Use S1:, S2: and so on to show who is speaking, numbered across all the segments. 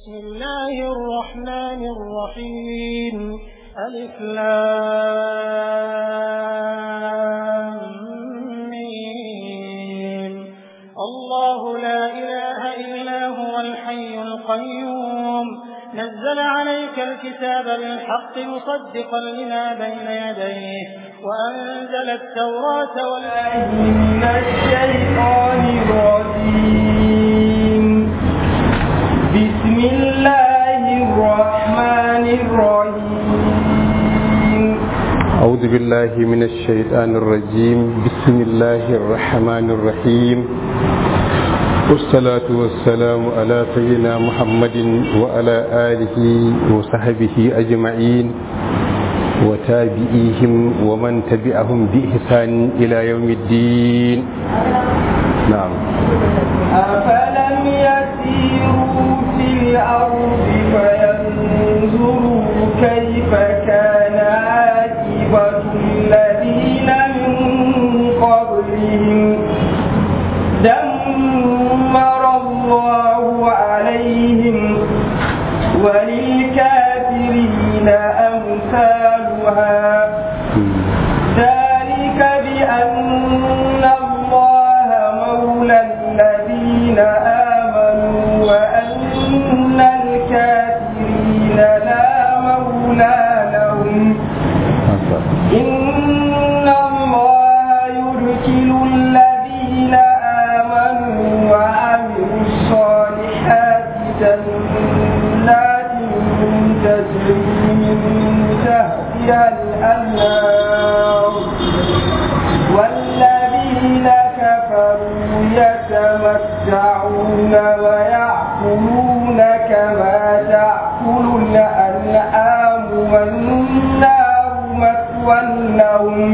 S1: بسم الله الرحمن الرحيم ألف لام ميم الله لا إله إلا هو الحي القيوم نزل عليك الكتاب بالحق مصدقا لما بين يديه وأنزل التوراة والآيات
S2: من الشيطان الرجيم بسم الله الرحمن الرحيم
S3: أعوذ بالله من الشيطان الرجيم بسم الله الرحمن الرحيم والصلاة والسلام على سيدنا محمد وعلى آله وصحبه أجمعين وتابعيهم ومن تبعهم بإحسان إلى يوم الدين نعم
S2: أفلم يسيروا في الأرض فينظروا كيف كان عاقبة الذين من قبلهم دمر الله عليهم وللكافرين أمثالها ذلك بأن الله مولى الذين آمنوا وأن الكافرين لا مولى لهم إن الله يدخل الذين آمنوا وعملوا الصالحات جنات تجري من تحتها الأنهار والذين كفروا يتمتعون ويأكلون كما تأكل الأنعام والنار مثوى لهم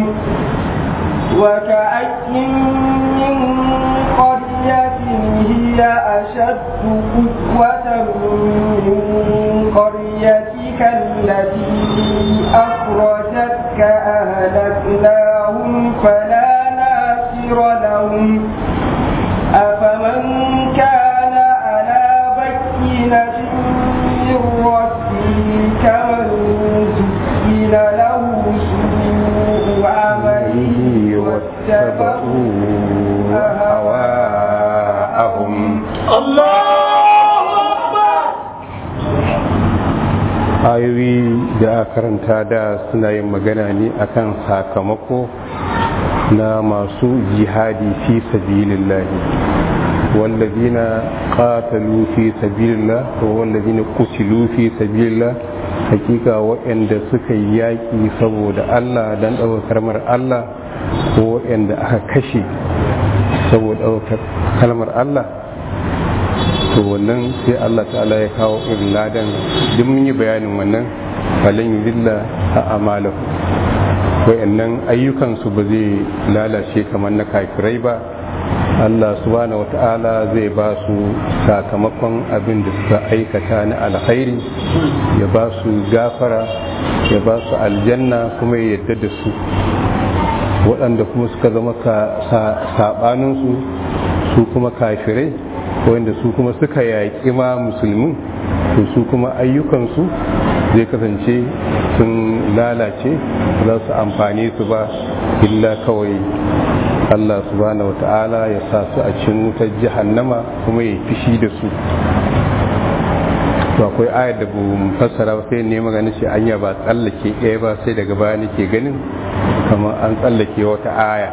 S2: وكأي من قرية هي أشد قوة من قريتك التي أخرجتك أهلكناهم فلا ناصر لهم أفمن كان على بينة من ربه كمن زين له سوء عمله واتبعوا
S3: هواءهم
S2: الله أكبر
S3: ayoyi da aka karanta da suna yin magana ne akan sakamako na masu jihadi fi sabilillahi wallazina qatalu fi sabilillah wa wallazina qutilu fi sabilillah hakika waɗanda suka yi yaƙi saboda Allah dan ɗaukar kalmar Allah ko waɗanda aka kashe saboda ɗaukar kalmar Allah to wannan sai Allah ta'ala ya kawo irin ladan duk mun yi bayanin wannan falan yudilla a amalahu wayannan ayyukansu ba zai lalace kamar na kafirai ba Allah subhanahu wata'ala zai ba su sakamakon abin da suka aikata na alkhairi ya ba su gafara ya ba su aljanna kuma ya yadda da su waɗanda kuma suka zama saɓaninsu su kuma kafirai wanda su kuma suka yaƙi ma musulmin to su kuma ayyukansu zai kasance sun lalace za su amfani su ba illa kawai Allah subhanahu wa ta'ala ya sa su a cikin wutar jahannama kuma ya fishi da su to akwai ayar da bu fassara ba sai ne magana ce anya ba tsallake ɗaya ba sai daga baya nake ganin kamar an tsallake wata aya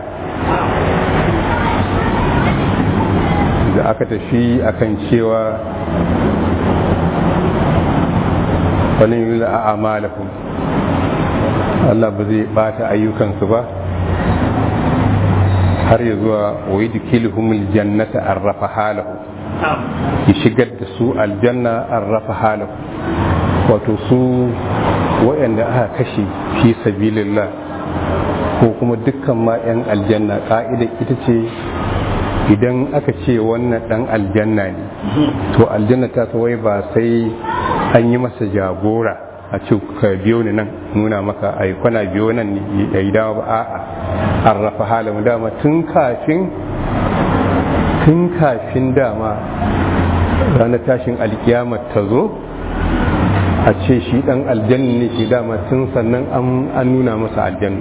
S3: da aka tafi akan cewa wani yi a amalahum Allah ba zai bata ayyukansu ba har ya zuwa wa yi dukilhumul jannata an rafa halahu ya shigar da su aljanna an rafa halahu wato su waɗanda aka kashe fi sabilillah ko kuma dukkan ma 'yan aljanna ƙa'ida ita ce idan aka ce wannan ɗan aljanna ne to aljanna ta wai ba sai an yi masa jagora a ce ka biyo ni nan nuna maka ai kwana biyo nan ne ya yi dama ba a'a an rafa halin dama tun kafin tun kafin dama ranar tashin alkiyama ta zo a ce shi dan aljanna ne shi dama tun sannan an nuna masa aljanna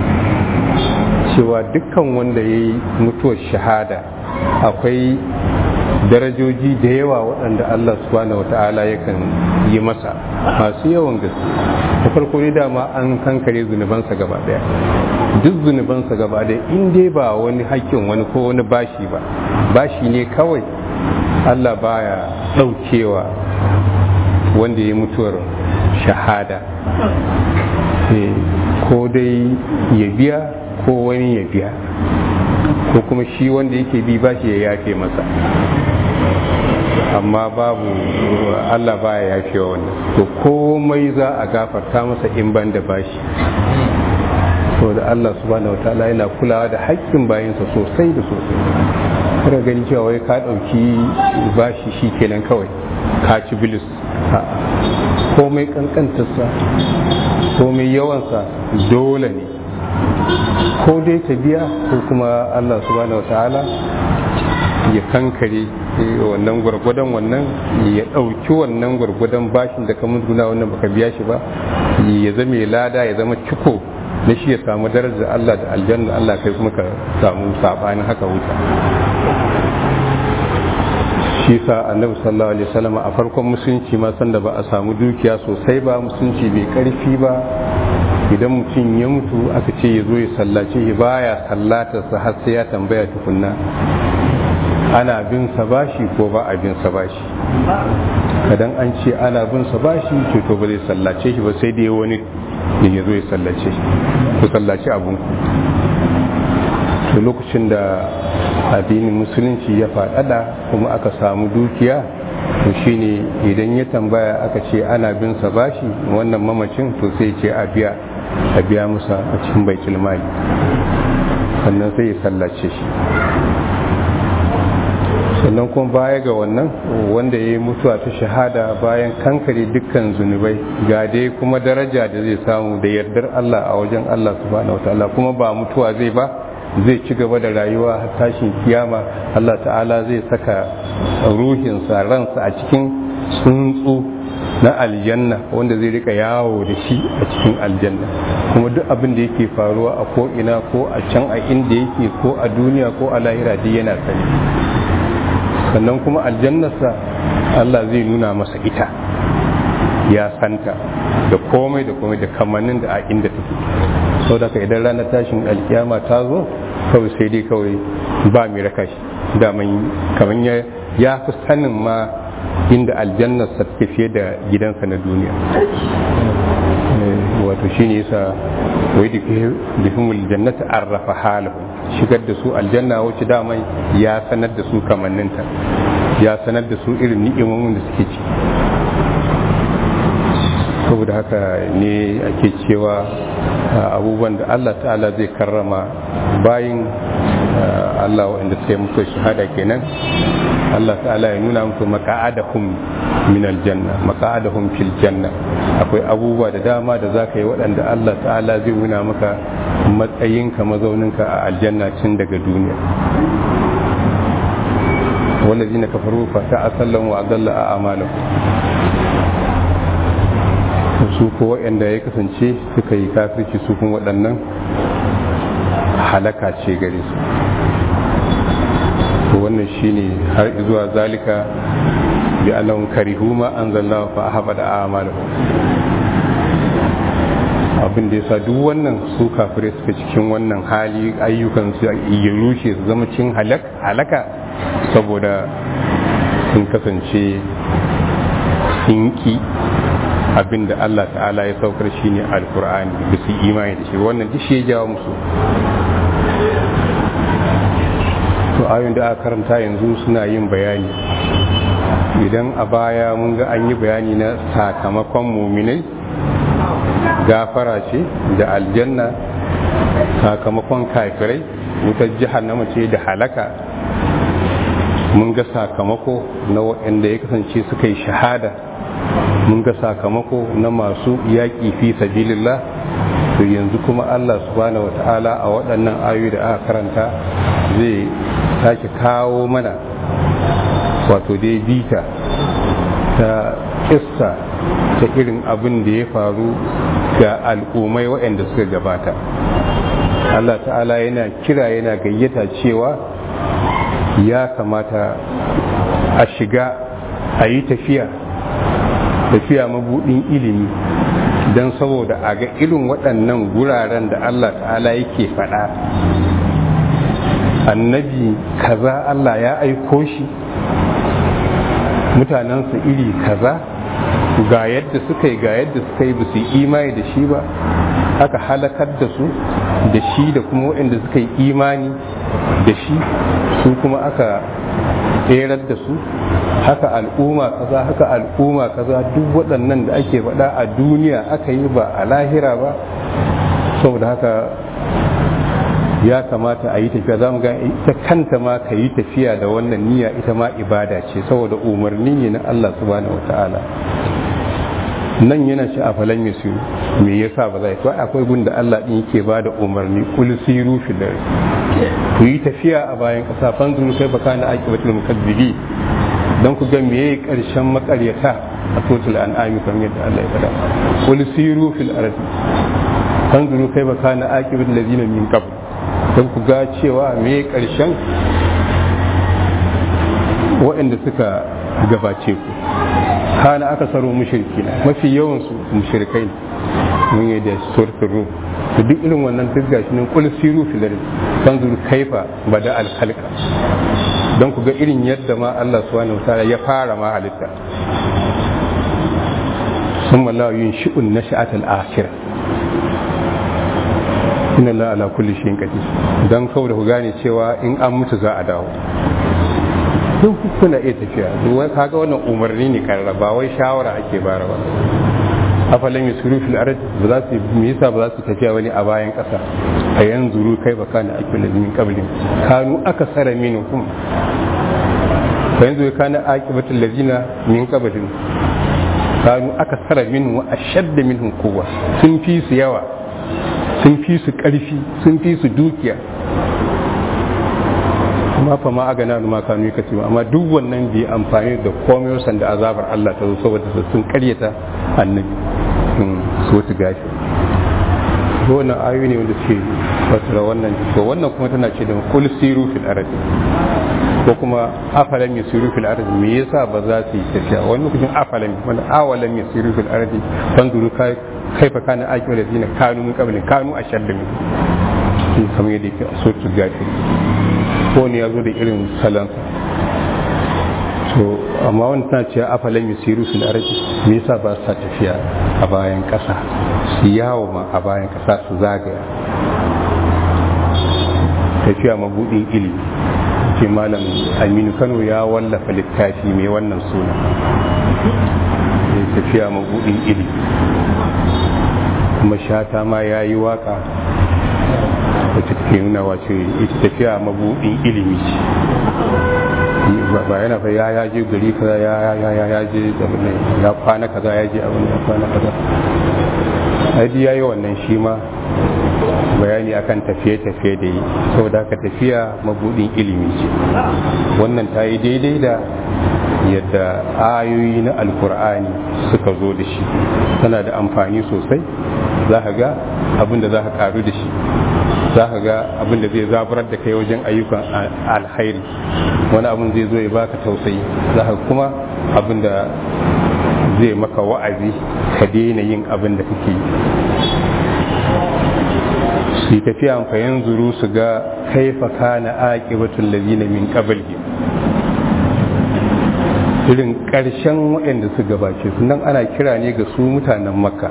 S3: cewa dukkan wanda ya yi mutuwar shahada akwai darajoji da yawa waɗanda Allah subhanahu wa ta'ala yakan yi masa masu yawan gaske da farko ne dama an kankare zunubansa gaba daya duk zunubansa gaba daya in dai ba wani hakkin wani ko wani bashi ba bashi ne kawai Allah baya ɗaukewa wanda ya mutuwar shahada ko dai ya biya ko wani ya biya ko kuma shi wanda yake bi bashi ya yafe masa amma babu Allah baya yafe wa wannan to komai za a gafarta masa in ban da bashi da Allah subhanahu wataala yana kulawa da haƙƙin bayinsa sosai da sosai kada gani cewa wai ka ɗauki bashi shi kenan kawai ka ci bilis komai kankantarsa komai yawansa dole ne ko dai ta biya ko kuma Allah subhanahu wataala ya kankare wannan gwargwadon wannan ya ɗauki wannan gwargwadon bashin da ka musguna wannan baka biya shi ba ya zama lada ya zama ciko na shi ya samu darajar Allah da aljanna Allah kai kuma ka samu sabanin haka wuta shi sa annabi sallallahu alaihi wasallam a farkon musulunci ma sanda ba a samu dukiya sosai ba musulunci bai karfi ba idan mutum ya mutu aka ce ya zo ya sallace shi baya sallatarsa har sai ya tambaya tukunna ana bin sa bashi ko ba a bin sa bashi kadan an ce ana bin sa bashi to to ba zai sallace shi ba sai dai wani da ya zo ya sallace shi ku sallace abun to lokacin da addinin musulunci ya faɗaɗa kuma aka samu dukiya to shine idan ya tambaya aka ce ana bin sa bashi wannan mamacin to sai ce a biya a biya musa a cikin baitul mali sannan sai ya sallace shi sannan kuma baya ga wannan wanda ya yi mutuwa ta shahada bayan kankare dukkan zunubai ga dai kuma daraja da zai samu da yardar Allah a wajen Allah subhanahu wataala kuma ba mutuwa zai ba zai ci gaba da rayuwa har tashin kiyama Allah ta'ala zai saka ruhinsa ransa a cikin tsuntsu na aljanna wanda zai rika yawo da shi a cikin aljanna kuma duk abin da yake faruwa a ko ina ko a can a inda yake ko a duniya ko a lahira duk yana sani sannan kuma aljannarsa Allah zai nuna masa ita ya santa da komai da komai da kamannin da a inda take sau da idan ranar tashin alkiyama ta zo kawai sai dai kawai ba mai raka shi daman kamar ya fi sanin ma inda aljannarsa take fiye da gidansa na duniya wato shi ne yasa wai da fihimul jannata an rafa halahu shigar da su aljanna wacce daman ya sanar da su kamanninta ya sanar da su irin ni'imomin da suke ci saboda haka ne ake cewa abubuwan da Allah ta'ala zai karrama bayin Allah waɗanda suka yi mutu shahada kenan Allah ta'ala ya nuna muku maka'adahum min aljanna maka'adahum fil janna akwai abubuwa da dama da zaka yi waɗanda Allah ta'ala zai nuna maka matsayinka mazauninka a aljanna tun daga duniya والذين كفروا فتأسلهم وأضل أعمالهم su ko waɗanda ya kasance suka yi kafirci su kuma waɗannan halaka ce gare su to wannan shine har zuwa zalika bi annahum karihu ma anzalna fa ahbada a'malahum abin da yasa duk wannan su kafire suka cikin wannan hali ayyukan su ya rushe su zama cin halaka saboda sun kasance sun ki abin da Allah ta'ala ya saukar shi ne alkur'ani da su imani da shi wannan duk shi ya jawo musu to ayoyin da aka karanta yanzu suna yin bayani idan a baya mun ga an yi bayani na sakamakon muminai gafara ce da aljanna sakamakon kafirai wutar jihannama ce da halaka mun ga sakamako na waɗanda ya kasance suka yi shahada mun ga sakamako na masu yaƙi fi sabilillah to yanzu kuma Allah subhanahu wata'ala a waɗannan ayoyi da aka karanta zai sake kawo mana wato dai bita ta kissa ta irin abin da ya faru ga al'ummai waɗanda suka gabata Allah ta'ala yana kira yana gayyata cewa ya kamata a shiga a yi tafiya tafiya mabudin ilimi don saboda a ga irin waɗannan guraren da Allah ta'ala yake faɗa annabi kaza Allah ya aiko shi mutanensa iri kaza ga yadda suka yi ga yadda suka yi ba su yi imani da shi ba aka halakar da su da shi da kuma waɗanda suka yi imani da shi su kuma aka tserar da su haka al'umma kaza haka al'umma kaza duk waɗannan da ake faɗa a duniya aka yi ba a lahira ba saboda haka ya kamata a yi tafiya za mu ga ita kanta ma ka yi tafiya da wannan niyya ita ma ibada ce saboda umarni ne na Allah subhanahu wata'ala nan yana ci a falan ya siru me yasa ba zai to akwai gun da Allah din yake ba da umarni kul siru fil ku yi tafiya a bayan kasa fanzuru kai baka na aqibatul mukazzibi dan ku ga meye karshen makaryata a total an'ami kamar yadda Allah ya faɗa kul siru fil ardi fanzuru kai baka na aqibatul ladina min qabl don ku ga cewa me karshen waɗanda suka gabace ku kana aka saro mushriki mafi yawan su mushrikai mun yi da suratul rum to duk irin wannan duk gashi nan kul siru fil ard fanzur kaifa bada al khalqa don ku ga irin yadda ma Allah subhanahu wataala ya fara ma halitta ثم لا ينشئ النشأة الآخرة inna Allah ala kulli shay'in qadir dan kawai da ku gane cewa in an mutu za a dawo duk kuna iya tafiya duk kaga wannan umarni ne karra ba wai shawara ake bara ba afalan yusuru fil ard ba za su me yasa ba za su tafiya wani a bayan kasa a yanzuru kai ba kana akil min qablin kanu akasara minhum fa yanzu kana aqibatul ladina min qablin kanu akasara minhum wa ashadda minhum quwwa sun fi su yawa sun fi su ƙarfi sun fi su dukiya amma fa ma aga na ma kanu ka ce amma duk wannan bai amfani da komai sanda azabar Allah ta zo saboda sun karyata annabi so su gashi ko wannan ayoyi ne wanda suke fasara wannan to wannan kuma tana ce da kul siru fil ardi ko kuma afalam yasiru fil ardi me yasa ba za su yi tafiya wani lokacin afalam wanda awalam yasiru fil ardi fanzuru kai kaifa kana aqiba da zina kanu min qabli kanu ashadda min shi kamar yadda yake a sotu gafi ko ne ya zo da irin salansa to amma wani tana cewa afalan yusiru fil ardi me yasa ba sa tafiya a bayan kasa su yawo ma a bayan kasa su zagaya tafiya mabudin ilimi ce malam aminu kano ya wallafa littafi mai wannan suna tafiya mabudin ilimi kuma shata ma ya yi waka wacce take nuna wace ita tafiya mabudin ilimi ce ba yana fa ya yaje gari kaza ya ya ya ya je ya kwana kaza ya je abin ya kwana kaza ai ya yi wannan shi ma bayani akan tafiye-tafiye da yi saboda haka tafiya mabudin ilimi ce wannan ta yi daidai da yadda ayoyi na alkur'ani suka zo da shi tana da amfani sosai za ka ga abin da za ka karu da shi za ka ga abin da zai zaburar da kai wajen ayyukan alhairi wani abin zai zo ya baka tausayi za ka kuma abin da zai maka wa'azi ka daina yin abin da kake yi su tafiya fa yanzuru su ga kaifa kana aqibatul ladina min qablihim irin ƙarshen waɗanda su gabace su nan ana kira ne ga su mutanen makka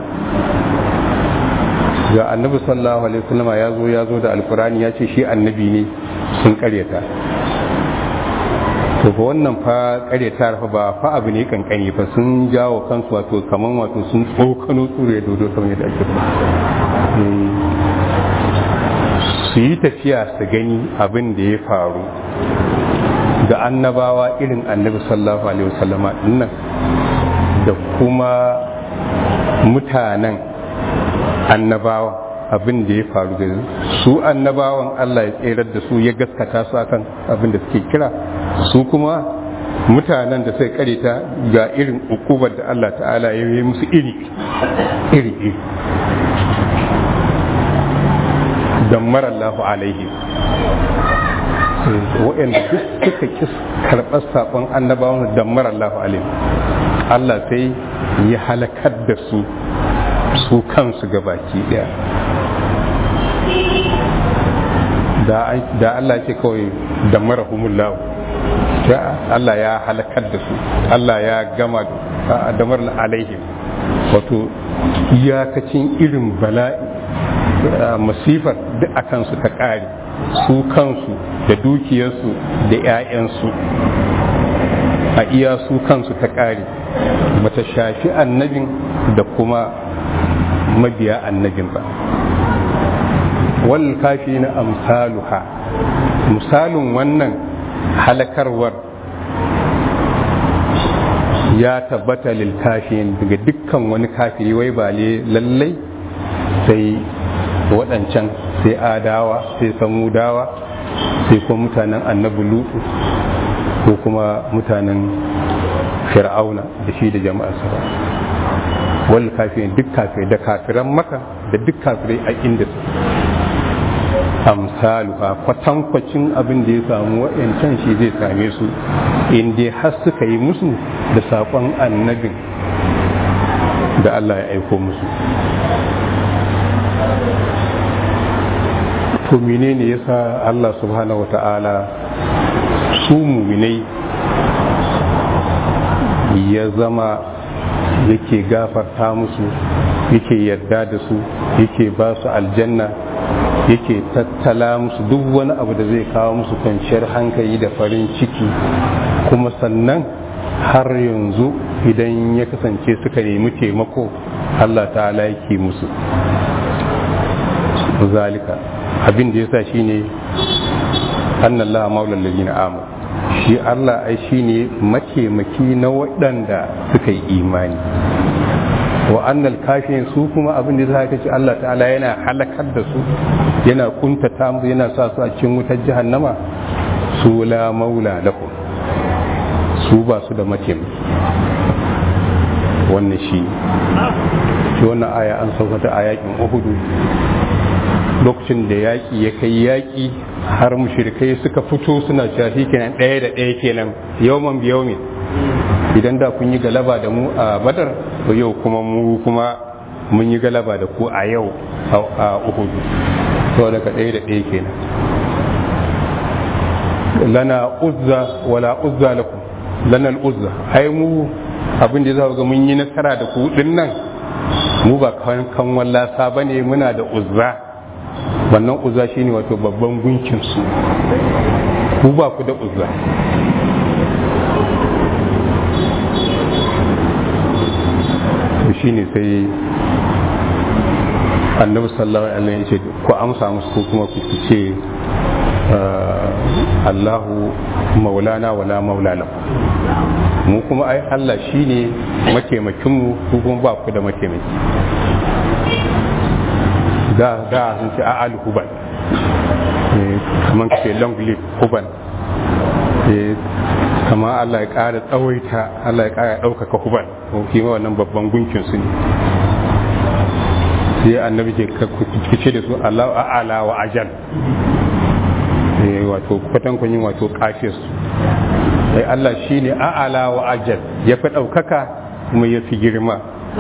S3: ga annabi sallallahu alaihi wasallam ya zo ya zo da alkurani ya ce shi annabi ne sun karyata to fa wannan fa karyata fa ba fa abu ne kankani fa sun jawo kansu wato kaman wato sun tsokano tsure dodo kamar yadda ake su yi tafiya su gani abin da ya faru da annabawa irin annabi sallallahu alaihi wasallama dinnan da kuma mutanen annabawa abin da ya faru da su annabawan Allah ya tserar da su ya gaskata su akan abin da suke kira su kuma mutanen da suka karita ga irin ukubar da Allah ta'ala ya yi musu iri iri iri dammar Allah alaihi waɗanda duk suka ƙi karɓar saƙon annabawan dammar Allah alaihi Allah sai ya halakar da su su kansu gabaki ɗaya da Allah ce kawai dammar humullahu Allah ya halakar da su Allah ya gama damar alaihim wato iyakacin irin bala'i masifar duk a kansu ta ƙare su kansu da dukiyarsu da 'ya'yansu a iya su kansu ta ƙare bata shafi annabin da kuma mabiya annabin ba wal kafi na amsaluha misalin wannan halakarwar ya tabbata lil kafirin daga dukkan wani kafiri wai ba lallai sai waɗancan sai adawa sai samudawa sai kuma mutanen annabi lutu ko kuma mutanen fir'auna da shi da jama'arsa ba wal kafirin duk kafirai da kafiran maka da duk kafirai a inda su amsalu a kwatankwacin abin da ya samu wa'yancan shi zai same su in dai har suka yi musu da saƙon annabin da Allah ya aiko musu to menene yasa Allah subhanahu wata'ala su muminai ya zama yake gafarta musu yake yarda da su yake ba su aljanna yake tattala musu duk wani abu da zai kawo musu kwanciyar hankali da farin ciki kuma sannan har yanzu idan ya kasance suka nemi taimako Allah ta'ala yake musu zalika abin da yasa shine annallaha maulal ladina amanu shi Allah ai shine mataimaki na waɗanda suka yi imani wa annal kafirin su kuma abin da zaka ce Allah ta'ala yana halakar da su yana kuntata musu yana sa su a cikin wutar jahannama su la maula lahum su ba su da mataimaki wannan shi shi wannan aya an saukata a yakin uhudu lokacin da yaƙi ya kai yaƙi har mushrikai suka fito suna cewa shi kenan ɗaya da ɗaya kenan yawman biyaumin idan da kun yi galaba da mu a badar to yau kuma mu kuma mun yi galaba da ku a yau a uhudu to daga ɗaya da ɗaya kenan lana uzza wala uzza lakum lana uzza ai mu abin da za ga mun yi nasara da ku din nan mu ba kan kan wallasa bane muna da uzza wannan uzza shine wato babban gunkin su ku ba ku da uzza shine sai annabi sallallahu alaihi wasallam ya ce ku amsa musu ko kuma ku ce Allahu maulana wala maula lahu mu kuma ai Allah shine mataimakin mu ku kuma ba ku da mataimaki da da sun ce a al huban kaman ce long live huban kama Allah ya ƙara tsawaita Allah ya ƙara ɗaukaka huban ko kima wannan babban gunkin su ne sai annabi ke kace da su Allah a'ala wa ajal wato kwatankwani wato kafis sai Allah shi ne a'ala wa ajal ya fi ɗaukaka kuma ya fi girma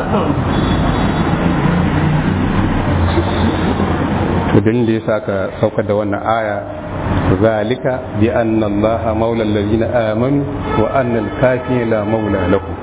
S3: to dalilin da ya sa ka saukar da wannan aya zalika bi anna allaha maula allazina amanu wa anna al la maula lakum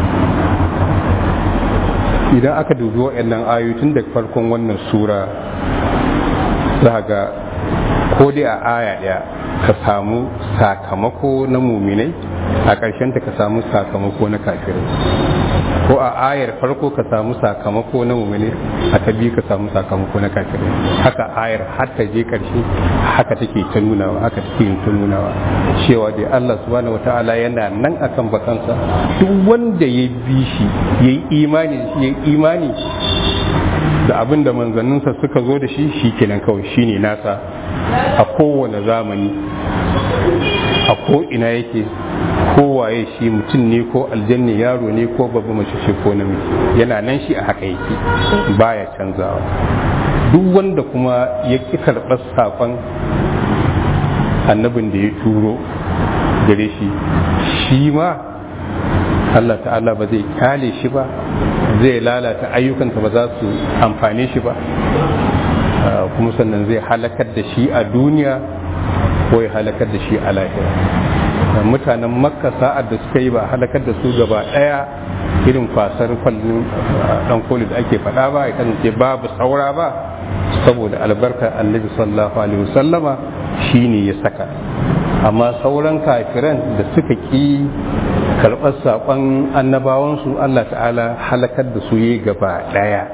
S3: idan aka dubi waɗannan ayoyi tun daga farkon wannan sura za ga ko dai a aya ɗaya ka samu sakamako na muminai a ƙarshen ta ka samu sakamako na kafirai ko a ayar farko ka samu sakamako na muminai a ta biyu ka samu sakamako na kafirai haka ayar har ta je ƙarshe haka take ta nunawa haka take ta nunawa cewa dai Allah subhanahu wataala yana nan akan bakansa duk wanda ya bi shi yayi imani shi yayi imani da abin da manzanninsa suka zo da shi shi kenan kawai shine nasa a kowane zamani a a ko ina yake kowaye shi mutum ne ko aljanni yaro ne ko babba mace ce ko namiji yana nan shi a haka yake baya canzawa duk wanda kuma ya ƙi karɓar saƙon annabin da ya turo gare shi shi ma Allah ta'ala ba zai kyale shi ba zai lalata ayyukansa ba za su amfane shi ba kuma sannan zai halakar da shi a duniya ko ya halakar da shi a lahira mutanen makka sa'ad da suka yi ba halakar da su gaba daya irin kwasar kwallon dan koli da ake faɗa ba ya kasance babu saura ba saboda albarkar annabi sallallahu alaihi wasallama shine ya saka amma sauran kafiran da suka ki karɓar saƙon annabawansu Allah ta'ala halakar da su yi gaba ɗaya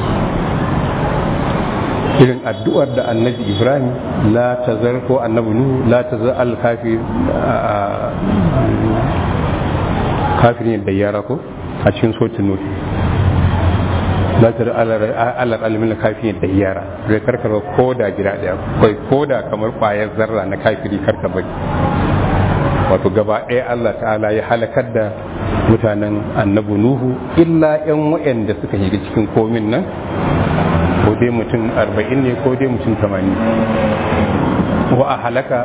S3: irin addu'ar da annabi ibrahim la tazar ko annabi nuhu la tazar al-kafir kafirin da yara ko a cikin sotin nuhu la tazar alar alimin kafirin da yara zai karkar ko da gida ɗaya kai ko da kamar ƙwayar zarra na kafiri karka bari wato gaba ɗaya Allah ta'ala ya halakar da mutanen annabi nuhu illa 'yan waɗanda suka shiga cikin komin nan ko dai mutum arba'in ne ko dai mutum tamanin wa a halaka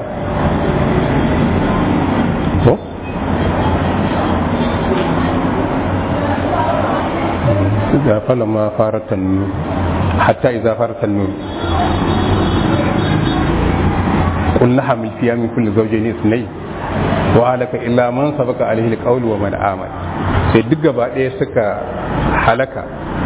S3: ko ga falama faratan nur hatta iza faratan nur قلنا حمل فيها من كل زوجين اثنين وهلك إلا من سبق عليه القول ومن آمن sai duk gaba ɗaya suka halaka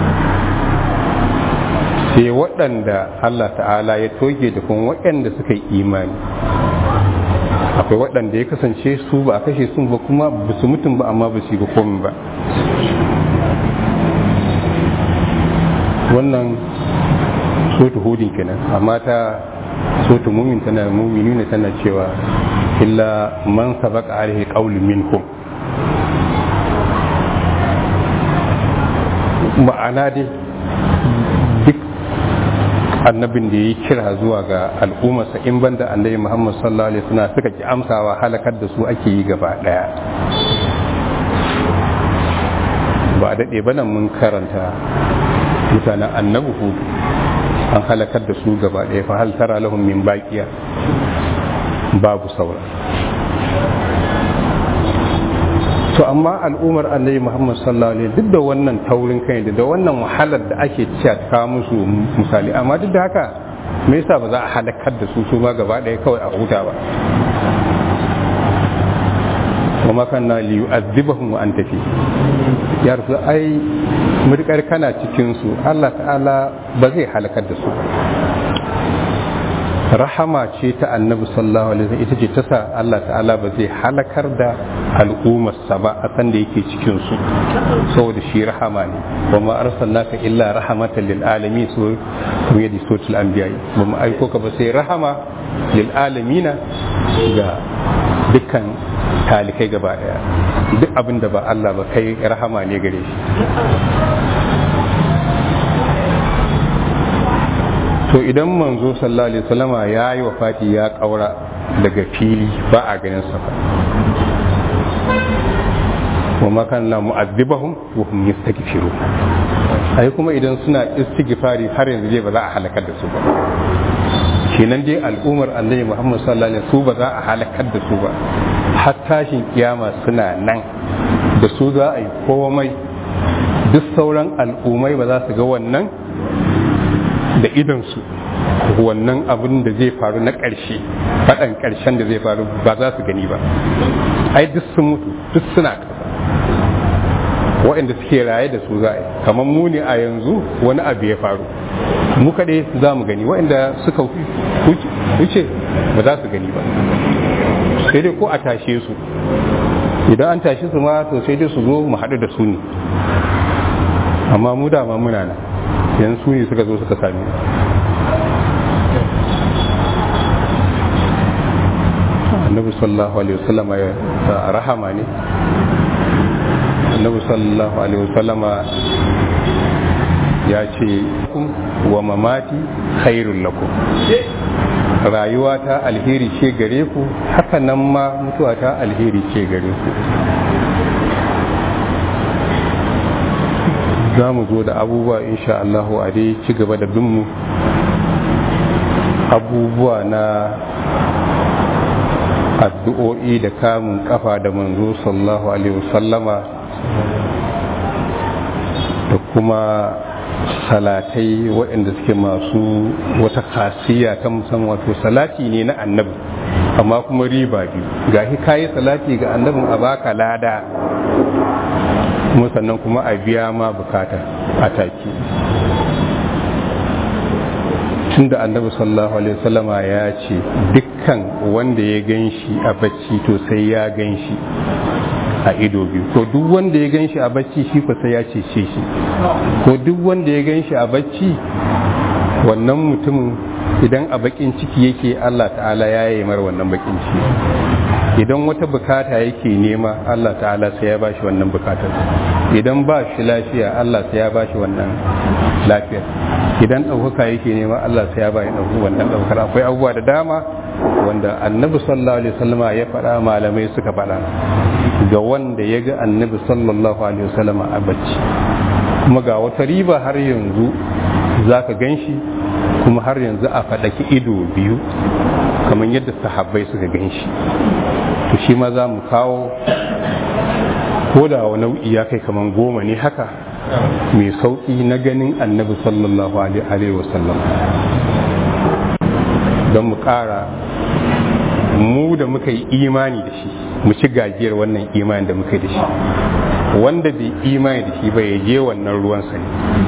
S3: sai waɗanda Allah ta'ala ya toge da kuma waɗanda suka yi imani akwai waɗanda ya kasance su ba a kashe sun ba kuma ba su mutum ba amma ba su yi ba komi ba wannan sotu hudin kenan amma ta sotu mumin tana mumini ne tana cewa illa man sabaka alaihi qawlu minkum ma'ana dai duk annabin da ya kira zuwa ga al'ummarsa in banda annabi Muhammad sallallahu alaihi wasallam suka ki amsawa halakar da su ake yi gaba daya ba daɗe ba nan mun karanta mutanen annabi hudu an halakar da su gaba ɗaya fa hal tara lahum min baqiya babu saura to amma al'ummar annabi Muhammad sallallahu alaihi duk da wannan taurin kai da wannan wahalar da ake cewa ta musu misali amma duk da haka me yasa ba za a halakar da su su ma gaba ɗaya kawai a huta ba wa makanna li yu'adhibahum wa anta fi ya rasu ai murkar kana cikin su Allah ta'ala ba zai halakar da su rahama ce ta annabi sallallahu alaihi wasallam ita ce ta sa Allah ta'ala ba zai halakar da al'ummarsa ba a san da yake cikin su saboda shi rahama ne wa ma arsalnaka illa rahmatan lil alamin so kuma yadi sotul anbiya ba mu aiko ka ba sai rahama lil alamina ga dukkan talikai gaba daya duk abin da ba Allah ba kai rahama ne gare shi to idan manzo sallallahu alaihi wasallama ya yi wafati ya kaura daga fili ba a ganin sa ba wa makan la mu'azzibahum wa hum yastaghfiru ai kuma idan suna istighfari har yanzu dai ba za a halakar da su ba kenan dai al'ummar annabi Muhammad sallallahu alaihi wasallam su ba za a halakar da su ba har tashin kiyama suna nan da su za a yi komai duk sauran al'ummai ba za su ga wannan da idansu wannan abin da zai faru na ƙarshe faɗan ƙarshen da zai faru ba za su gani ba ai duk sun mutu duk suna ƙasa waɗanda suke raye da su za a yi kamar mu ne a yanzu wani abu ya faru mu kaɗai za mu gani waɗanda suka wuce ba za su gani ba sai dai ko a tashe su idan an tashe su ma to sai dai su zo mu haɗu da su ne amma mu dama muna nan yanzu su ne suka zo suka sami annabi sallallahu alaihi wasallama ya rahama ne annabi sallallahu alaihi wasallama ya ce wa mamati khairul lakum rayuwa ta alheri ce gare ku haka nan ma mutuwa ta alheri ce gare ku za mu zo da abubuwa insha Allahu a dai ci gaba da binmu abubuwa na addu'o'i da kamun kafa da manzo sallallahu alaihi wasallama da kuma salatai waɗanda suke masu wata khasiya ta musamman wato salati ne na annabi amma kuma riba biyu gashi kayi salati ga annabin a baka lada kuma sannan kuma a biya ma bukata a take tun da annabi sallallahu alaihi wasallama ya ce dukkan wanda ya gan shi a bacci to sai ya gan shi a ido biyu ko duk wanda ya gan shi a bacci shi ko sai ya cece shi ko duk wanda ya gan shi a bacci wannan mutumin idan a bakin ciki yake Allah ta'ala ya yi mar wannan bakin ciki idan wata bukata yake nema Allah ta'ala sai ya bashi wannan bukatar idan ba shi lafiya Allah sai ya bashi wannan lafiyar idan ɗaukaka yake nema Allah sai ya bashi ɗauki wannan ɗaukar akwai abubuwa da dama wanda annabi sallallahu alaihi wasallama ya faɗa malamai suka faɗa ga wanda ya ga annabi sallallahu alaihi wasallama a bacci kuma ga wata riba har yanzu za ka gan shi kuma har yanzu a faɗaki ido biyu kamar yadda sahabbai suka gan shi to shi ma za mu kawo ko da wa nau'i ya kai kamar goma ne haka mai sauƙi na ganin annabi sallallahu alaihi wasallam don mu ƙara mu da muka yi imani da shi mu ci gajiyar wannan imani da muka yi da shi wanda bai imani da shi ba ya je wannan ruwan ne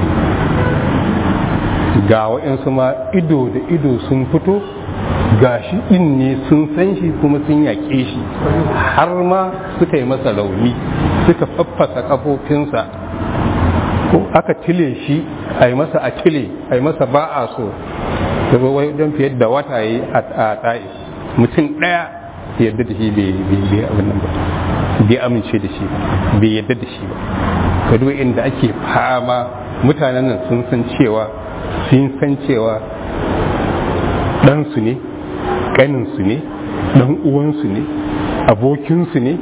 S3: ga waɗansu ma ido da ido sun fito ga shi ɗin ne sun san shi kuma sun yaƙe shi har ma suka yi masa rauni suka faffasa ƙafofinsa ko aka tile shi a yi masa a tile a yi masa ba a so da wai don fiye da wata yi a ɗa'i mutum ɗaya yadda da shi bai abin nan ba bai amince da shi bai yadda da shi ba ka duba inda ake fama mutanen nan sun san cewa sun san cewa ɗansu ne ƙaninsu ne ɗan uwansu ne abokinsu ne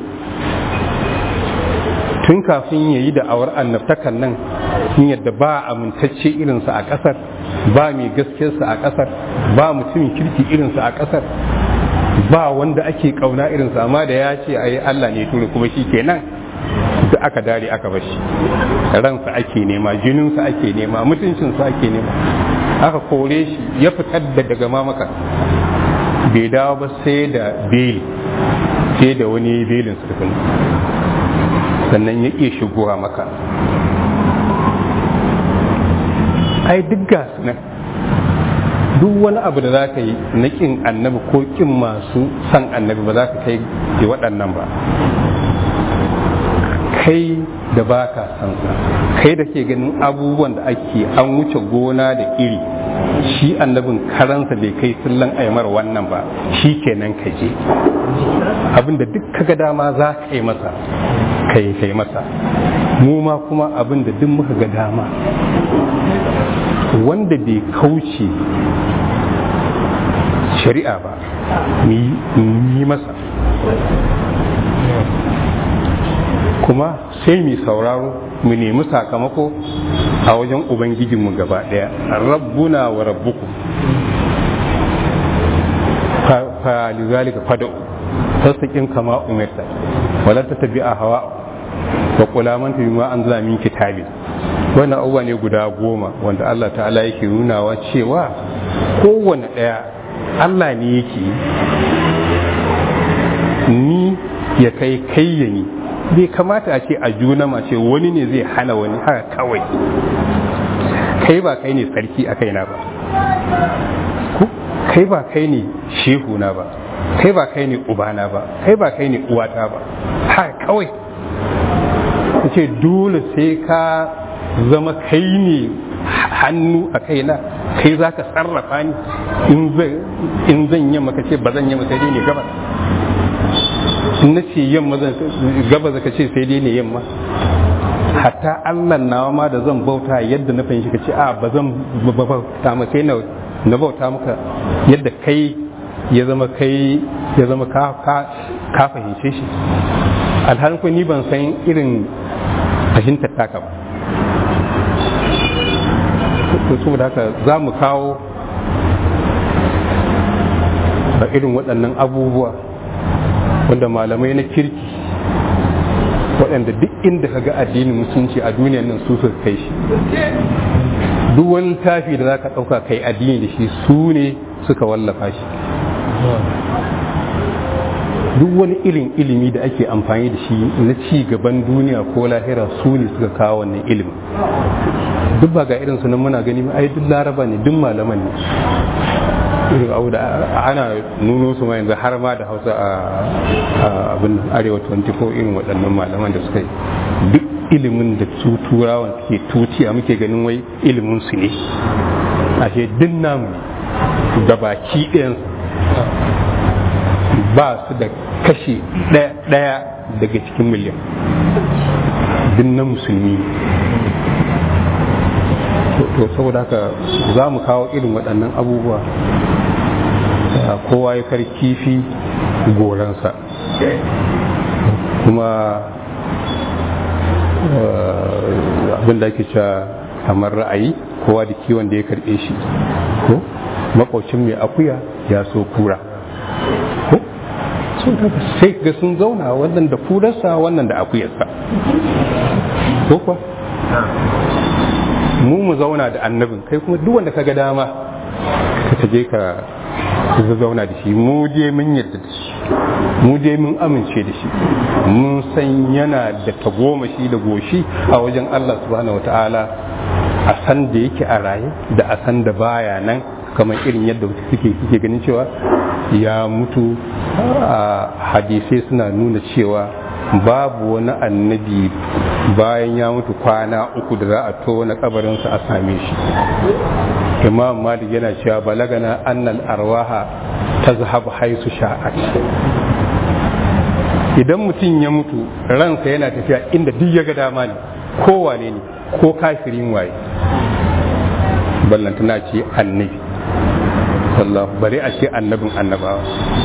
S3: tun kafin ya yi da'awar annabtakan nan sun yadda ba amintacce irinsa a ƙasar ba mai gaskiyarsa a ƙasar ba mutumin kirki irinsa a ƙasar ba wanda ake ƙauna irinsa amma da ya ce a yi allah ne turi kuma shi kenan da aka dare aka bashi ransa ake nema jininsa ake nema mutuncinsa ake nema aka kore shi ya fitar da daga mamaka bai dawo ba sai da beli sai da wani belin sarfin sannan ya iya shigowa maka ai duk gasu nan duk wani abu da za ka yi na ƙin annabi ko ƙin masu san annabi ba za ka kai da waɗannan ba kai da ba ka san sa kai da ke ganin abubuwan da ake an wuce gona da iri shi annabin karansa bai kai sullan aimar wannan ba shi kenan ka je abinda duk kaga dama za ka yi masa kai kai masa mu ma kuma abinda duk muka ga dama wanda bai kauce shari'a ba mu yi masa kuma sai mu sauraro mu nemi sakamako a wajen ubangijinmu gaba daya rabbuna wa rabbuku fa lizalika fada'u tasdiqin kama umirta wala tattabi'a hawa wa qula man bima anzala min kitabin wannan abubuwa ne guda goma wanda Allah ta'ala yake nunawa cewa kowane ɗaya Allah ne yake ni ya kai kai ya ni bai kamata a ce a juna ma ce wani ne zai hana wani haka kawai kai ba kai ne sarki a kaina ba kai ba kai ne shehuna ba kai ba kai ne ubana ba kai ba kai ne uwata ba haka kawai ce dole sai ka zama kai ne hannu a kaina kai za ka sarrafa ni in zan yi maka ce ba zan yi maka ne gaba in na ce yamma gaba zaka ce sai dai ne yamma hatta allah nawa ma da zan bauta yadda na fahimci ka ce a ba zan bauta ma sai na na bauta maka yadda kai ya zama kai ya zama ka ka fahimce shi alhalin ko ni ban san irin fahimtar taka ba to saboda haka za mu kawo a irin waɗannan abubuwa wanda malamai na kirki waɗanda duk inda ka ga addinin musulunci a duniyar nan su suka kai shi duk wani tafi da za ka ɗauka kai addini da shi su ne suka wallafa shi duk wani irin ilimi da ake amfani da shi na ci gaban duniya ko lahira su ne suka kawo wannan ilimin duk ba ga irin su nan muna gani ai duk laraba ne duk malaman ne irin abu da ana nuno su ma yanzu har ma da hausa a abin arewa 24 irin waɗannan malaman da suka yi duk ilimin da su turawan suke tutiya muke ganin wai ilimin su ne ashe duk namu ne da baki ɗayan ba su da kashi ɗaya daga cikin miliyan duk na musulmi to saboda haka za mu kawo irin waɗannan abubuwa kowa ya kar kifi goransa kuma abin da ake cewa kamar ra'ayi kowa da kiwon da ya karɓe shi ko makwacin mai akuya ya so kura ko sai ga sun zauna wannan da kurarsa wannan da akuyarsa ko kuwa mu mu zauna da annabin kai kuma duk wanda kaga dama ka taje ka zauna da shi mu je mun yarda da shi mu je mun amince da shi mun san yana da tagomashi da goshi a wajen Allah subhanahu wataala a san da yake a raye da a san da baya nan kamar irin yadda suke suke ganin cewa ya mutu a hadisai suna nuna cewa babu wani annabi bayan ya mutu kwana uku da za a tona kabarinsa a same shi imam malik yana cewa balagana annal arwaha ta zahabu haisu sha'at idan mutum ya mutu ransa yana tafiya inda duk ya ga dama ne ko wane ne ko kafirin waye ballantana ce annabi sallallahu bari a ce annabin annabawa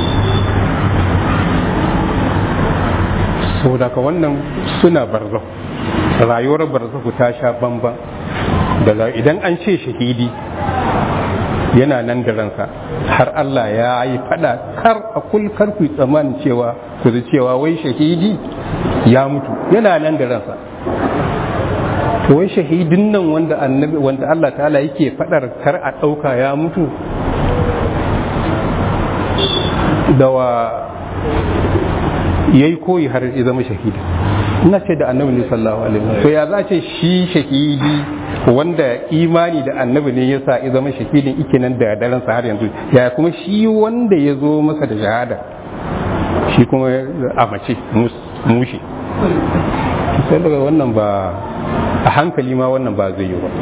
S3: saboda ka wannan suna barzo rayuwar barzahu ta sha bamban da idan an ce shahidi yana nan da ransa har Allah ya yi fada kar a kul kar ku tsammanin cewa ku ji cewa wai shahidi ya mutu yana nan da ransa to wai shahidin nan wanda annabi wanda Allah ta'ala yake fadar kar a dauka ya mutu da wa yayi koyi har ya zama shahidi ina ce da annabi sallallahu alaihi wasallam to ya za ce shi shahidi wanda imani da annabi ne ya sa ya zama shahidin ike nan da daren sa har yanzu ya kuma shi wanda ya zo masa da shahada shi kuma a mace mushi sai daga wannan ba a hankali ma wannan ba zai yi ba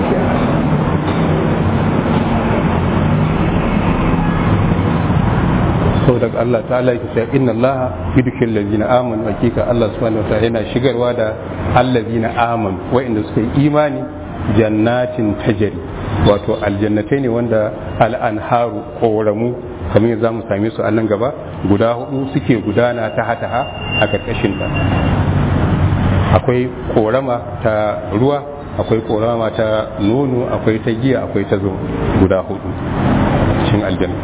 S3: sau daga Allah ta'ala yake cewa inna Allah yudkhil ladina amanu hakika Allah subhanahu wa ta'ala yana shigarwa da allazina amanu wa'inda suka yi imani jannatin tajari wato aljannatai ne wanda al'anharu koramu kamar yadda zamu same su a nan gaba guda hudu suke gudana ta hataha a karkashin ta akwai korama ta ruwa akwai korama ta nono akwai ta giya akwai ta zo guda hudu cikin aljanna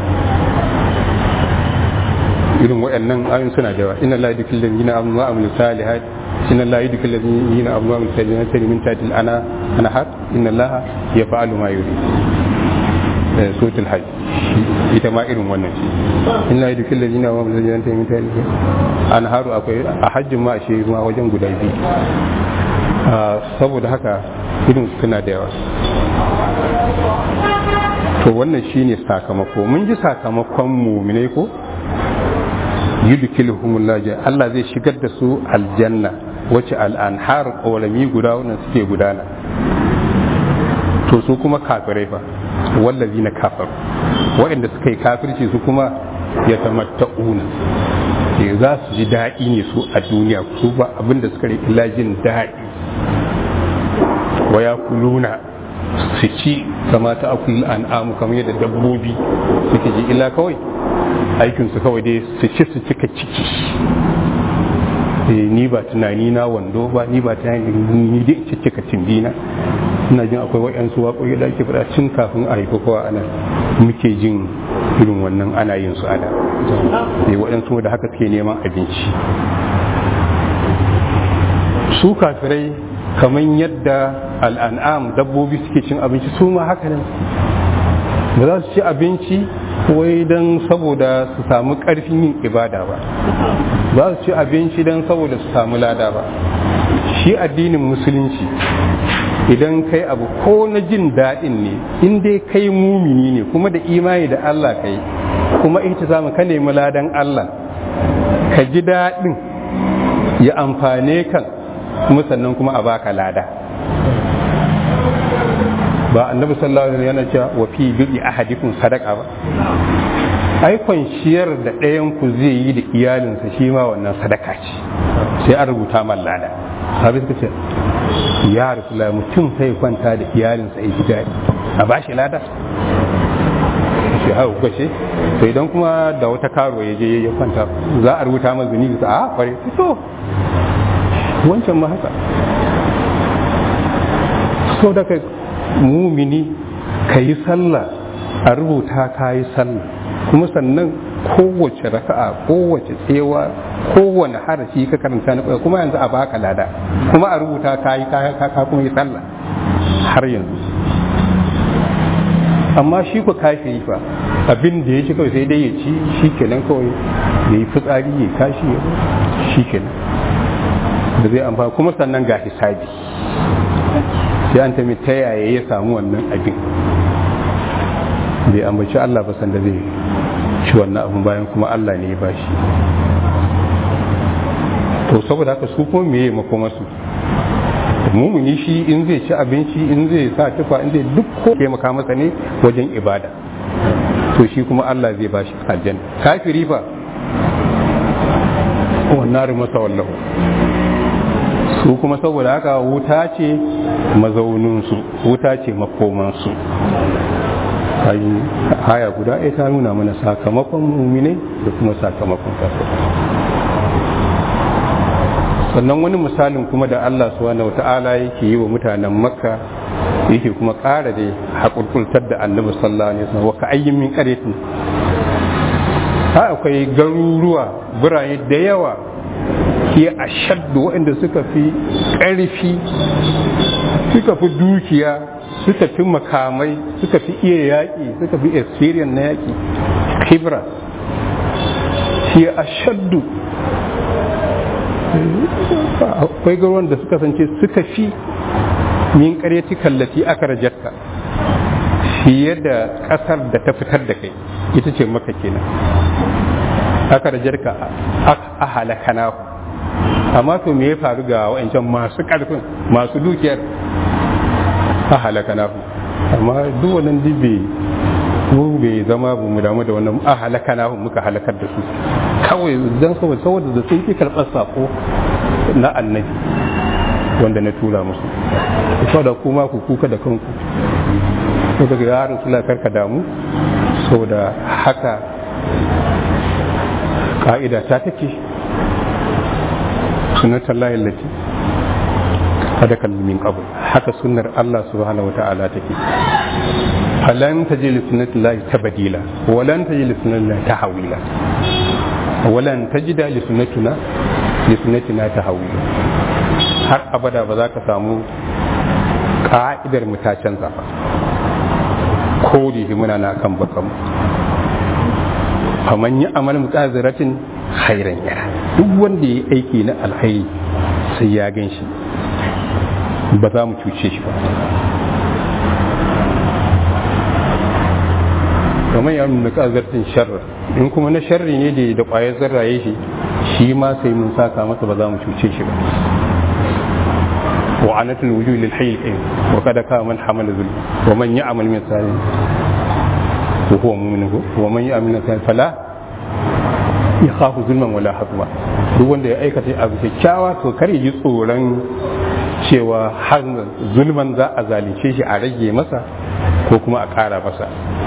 S3: irin waɗannan ayoyin suna da yawa inna la yudkil ladina amanu wa amilu salihat inna la yudkil ladina amanu wa amilu salihat min tahtil ana ana har inna allaha yaf'alu ma yuri suratul hajj ita ma irin wannan ce inna la yudkil ladina amanu wa amilu salihat min tahtil ana haru akwai a hajjin ma shi ma wajen guda biyu saboda haka irin suna da yawa to wannan shine sakamako mun ji sakamakon muminai ko yudkhiluhumullah Allah zai shigar da su aljanna wace al'anhar ƙorami guda wannan suke gudana to su kuma kafirai fa wallazi na kafaru waɗanda suka yi kafirci su kuma ya tamatta'una za su ji daɗi ne su a duniya su ba abinda suka riki lajin daɗi wa ya kuluna su ci kama ta akul an'amu kamar yadda dabbobi suke ji illa kawai aikinsu kawai dai su ci su cika ciki ni ba tunani na wando ba ni ba tunani ni dai in cika cimbina ina jin akwai waɗansu waƙoƙi da ake faɗa cin kafin a haifi kowa ana muke jin irin wannan ana yin su ana sai waɗansu da haka suke neman abinci su kafirai kamar yadda al'an'am dabbobi suke cin abinci su ma haka nan ba za su ci abinci wai don saboda su samu ƙarfin yin ibada ba ba su ci abinci don saboda su samu lada ba shi addinin musulunci idan kai abu ko na jin daɗin ne in dai kai mumini ne kuma da imani da Allah kai kuma ita samu ka nemi ladan Allah ka ji daɗin ya amfane kan kuma sannan kuma a baka lada ba annabi sallallahu alaihi yana cewa wa fi bi ahadikum sadaqa ba ai kwanciyar da ɗayan ku zai yi da iyalinsa shi ma wannan sadaka ce sai an rubuta man lada sabi suka ce ya rasula mutum sai kwanta da iyalinsa ya ji daɗi a ba shi lada shi hau kuka ce to idan kuma da wata karo ya je ya kwanta za a rubuta masa zunubi a kware to wancan ma haka so da kai mumini ka yi sallah a rubuta ka yi sallah kuma sannan kowace raka'a kowace tsewa kowane harafi ka karanta na kuma yanzu a baka lada kuma a rubuta ka yi ka kuma yi sallah har yanzu amma shi ku kashi fa abin da ya ci kawai sai dai ya ci shi kenan kawai ya yi fitsari ya kashi ya shi kenan da zai amfani kuma sannan ga hisabi sai an tami ta yaya ya samu wannan abin bai ambaci Allah ba sanda zai ci wannan abin bayan kuma Allah ne ya bashi to saboda haka su kuma meye makomarsu mumuni shi in zai ci abinci in zai sa tufa in zai duk ko taimaka masa ne wajen ibada to shi kuma Allah zai bashi aljanna kafiri fa wannan masa wallahu su kuma saboda haka wuta ce mazauninsu wuta ce makomansu haya guda ɗaya ta nuna mana sakamakon mumine da kuma sakamakon kafir sannan wani misalin kuma da Allah subhanahu wata'ala yake yi wa mutanen makka yake kuma ƙara da haƙurƙultar da annabi sallallahu alaihi wasallam wa ka ayyin min qaryatin ha akwai garuruwa birane da yawa ke a shaddu waɗanda suka fi ƙarfi suka fi dukiya suka fi makamai suka fi iya yaƙi suka fi experience na yaƙi kibra ke a shaddu akwai garuwan da suka sance suka fi min ƙaryati kallafi aka rajatta fiye da ƙasar da ta fitar da kai ita ce maka kenan aka rajarka a halakana amma to me ya faru ga wa'ancan masu ƙarfin masu dukiyar a halakana amma duk wannan dibbe mu bai zama ba mu damu da wannan a halakana muka halakar da su kawai don saboda saboda da sun ki karɓar sako na annabi wanda na tura musu saboda kuma ku kuka da kanku ko daga yaron suna karka damu saboda haka ka'ida ta take sunnatar layin lati kada kalmin qabl haka sunnar Allah subhanahu wa ta'ala take falan taji li sunnati llahi tabdila wa lan taji li sunnati llahi tahwila wa lan tajida li sunnatina li sunnatina tahwila har abada ba za ka samu ka'idar mu ta canza ba ko da muna na kan bakan faman yi amal mutaziratin khairan yara duk wanda ya aiki na alkhairi sai ya gan shi ba za mu cuce shi ba kamar ya nuna kazartin sharri in kuma na sharri ne da da kwayar zarraye shi shi ma sai mun saka masa ba za mu cuce shi ba wa anatul wujuh lil hayy al wa kada ka man hamala zul wa man ya'mal min salih wa huwa mu'min wa man ya'mal min salih fala yakhafu zulman wala hazma duk wanda ya aikata abu kyakkyawa to kar ya ji tsoron cewa har zulman za a zalunce shi a rage masa ko kuma a ƙara masa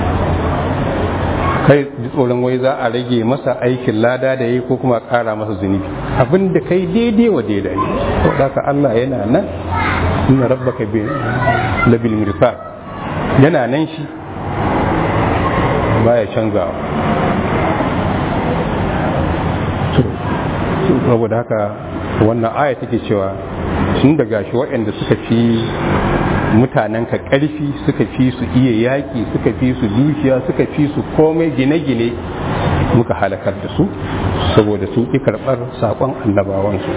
S3: kai ji tsoron wai za a rage masa aikin lada da yi ko kuma a ƙara masa zunubi abin da kai daidai wa daidai ne saboda ka Allah yana nan inna rabbaka bi labil mirsad yana nan shi baya canzawa saboda haka wannan aya take cewa sun daga shi waɗanda suka fi mutanen ka ƙarfi suka fi su iya yaƙi suka fi su dukiya suka fi su komai gine-gine muka halakar da su saboda sun ƙi karɓar saƙon annabawansu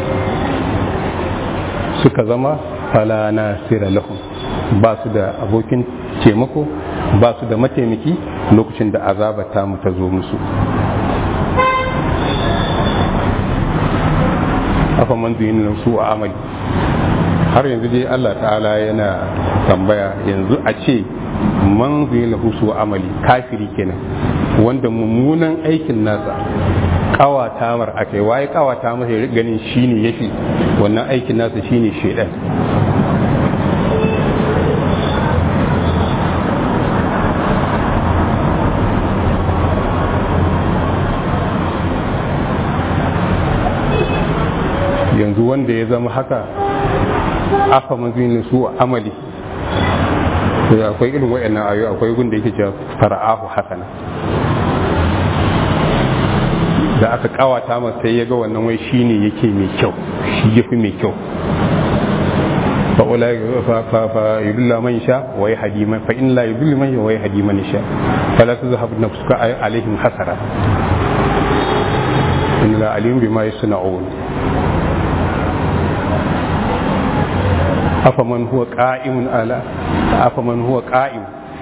S3: suka zama fala nasira lahum ba su da abokin taimako ba su da mataimaki lokacin da azaba ta mu ta zo musu afa man zuyin su a amali har yanzu dai Allah ta'ala yana tambaya yanzu a ce man zuyin su a amali kafiri kenan wanda mummunan aikin nasa kawata mar akai waye kawata masa ya ganin shine yafi wannan aikin nasa shine shedan yanzu wanda ya zama haka afa mazinin su amali da akwai irin wayannan ayo akwai gunda yake cewa fara'ahu hasana da aka kawata masa sai ya ga wannan wai shine yake mai kyau shi yafi mai kyau fa ulai fa fa fa yudilla man sha wa yahdi man fa in la yudilla man wa yahdi man sha fala tuzhab nafsuka alaihim hasara in la alim bima yasna'un afaman huwa qa'imun ala afaman huwa qa'im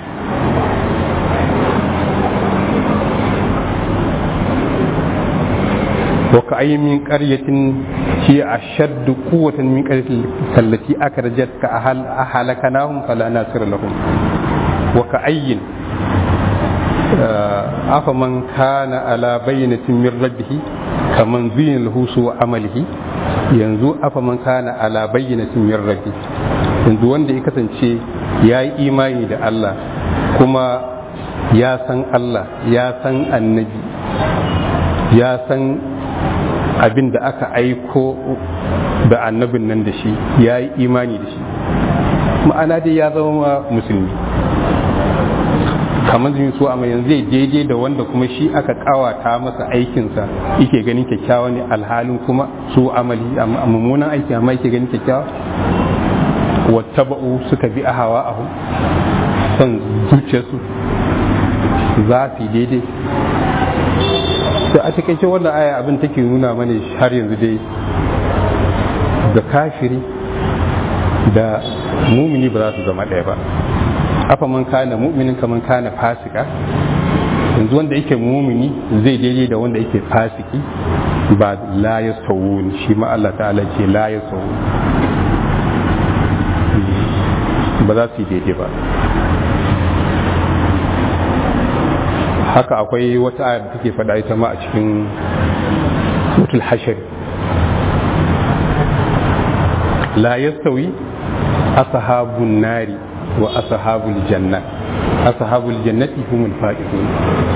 S3: وكأي من قرية هي أشد قوة من قرية التي أخرجتك أهل أهلكناهم فلا ناصر لهم وكأي أفمن كان على بينة من ربه كمن زين له سوء عمله yanzu afa man kana ala bayyinatin min rabbi yanzu wanda ya kasance ya yi imani da Allah kuma ya san Allah ya san annabi ya san abin da aka aiko da annabin nan da shi ya yi imani da shi ma'ana dai ya zama musulmi kamar zai so amma yanzu zai daidai da wanda kuma shi aka kawata masa aikinsa yake ganin kyakkyawa ne alhalin kuma su amali a mummunan aiki amma yake ganin kyakkyawa wattaba'u suka bi a hawa ahu son zuciyarsu za su daidai da a takaice wannan aya abin take nuna mana har yanzu dai da kafiri da mumini ba za su zama ɗaya ba afa man kana mu'minin kaman kana fasika yanzu wanda yake mumini zai daidai da wanda yake fasiki ba la yastawun shi ma Allah ta'ala ce la yastawun ba za su yi daidai ba haka akwai wata aya da take faɗa ita ma a cikin suratul hashar la yastawi ashabun nari wa ashabul janna ashabul jannati humul faizun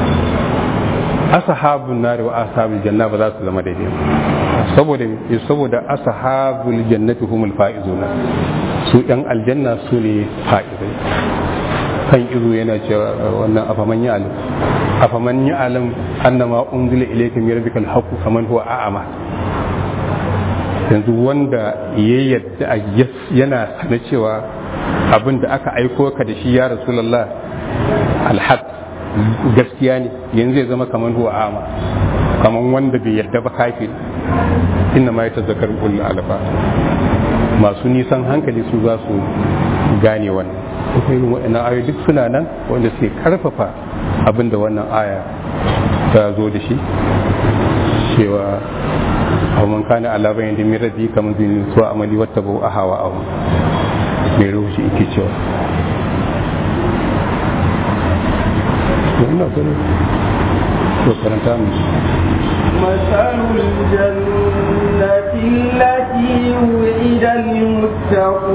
S3: ashabun nari wa ashabul janna ba za su zama daidai saboda saboda ashabul jannati humul faizun su yan aljanna su ne faizai kan izo yana cewa wannan afaman ya alim afaman ya alim annama unzila ilayka min rabbikal haqqu kaman huwa a'ama yanzu wanda ya yadda yana sana cewa abin da aka aiko ka da shi ya rasulullah alhaq gaskiya ne yanzu ya zama kaman huwa a'ama kaman wanda bai yadda ba kafir inna ma yatazakkaru ulul alba masu nisan hankali su za su gane wannan irin waɗannan ayoyi duk suna nan wanda suke karfafa abin da wannan aya ta zo da shi cewa man kana ala bayan da min rabbi kamar zai so amali wata bau a hawa ahu mai rubuci yake cewa ina gani to karanta mu
S2: مثل الجنة التي وعد المتقون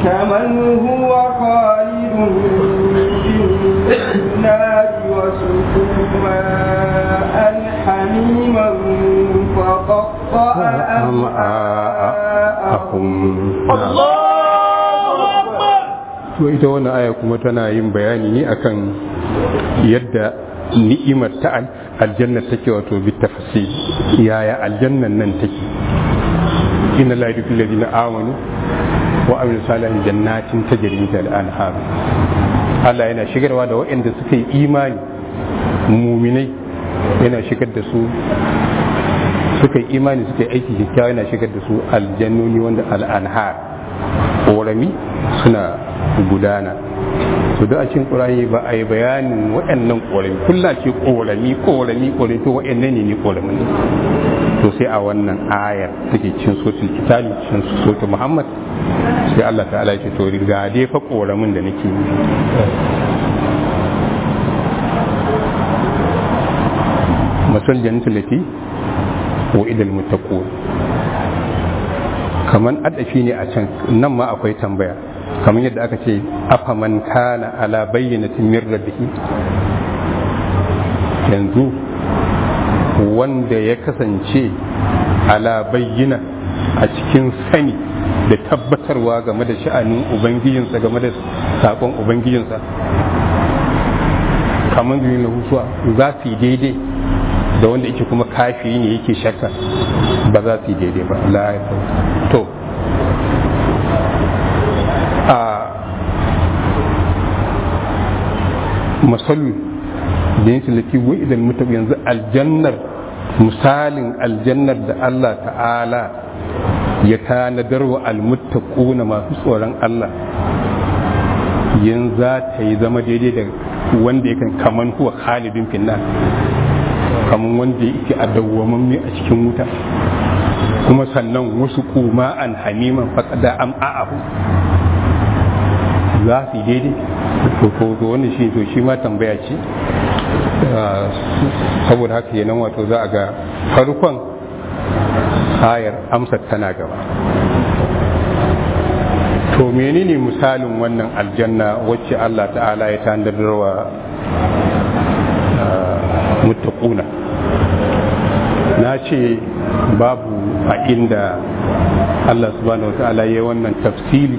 S2: كمن هو خالد في النار وسقوا ماء حميما فقطع
S3: أمعاءهم
S2: الله أكبر
S3: to ita wannan aya kuma tana yin bayani ne akan yadda ni'imar ta aljanna take wato bi tafsir yaya aljannan nan take inna la yudkhilul ladina amanu wa amilu salihin jannatin tajri min tahtiha al-anhar Allah yana shigarwa da waɗanda suka yi imani muminai yana shigar da su suka yi imani suka yi aiki kyakkyawa yana shigar da su aljannoni wanda al'anhar ƙorami suna gudana to da a cikin ƙorami ba a yi bayanin waɗannan ƙorami kulla ce ƙorami ƙorami ƙorami to waɗannan ne ne ƙorami ne to sai a wannan ayar take cin sotul kitali cin sotul muhammad sai Allah ta'ala ya ce to riga dai fa ƙoramin da nake yi masal jannatul lati wa idal muttaqun kaman adafi ne a can nan ma akwai tambaya kamar yadda aka ce afaman kana ala bayyanatin min rabbihi yanzu wanda ya kasance ala bayyana a cikin sani da tabbatarwa game da sha'anin ubangijinsa game da sakon ubangijinsa kamar biyu na hutuwa za su yi daidai da wanda yake kuma kafiri ne yake shakka ba za su yi daidai ba la ya to a masalu da yin tilaki wa idan mutum yanzu aljannar misalin aljannar da Allah ta'ala ya tanadar wa almuttaquna masu tsoron Allah yanzu za ta yi zama daidai da wanda yakan kaman huwa khalidin finna kaman wanda yake a dawwamamme a cikin wuta kuma sannan wasu kuma an hamiman faƙada am a'ahu za su yi daidai to to wannan shi to shi ma tambaya ce saboda haka yanan wato za a ga farkon ayar amsar tana gaba to menene misalin wannan aljanna wacce Allah ta'ala ya tandadarwa muttaquna na ce babu a inda Allah subhanahu wa ta'ala ya wannan tafsili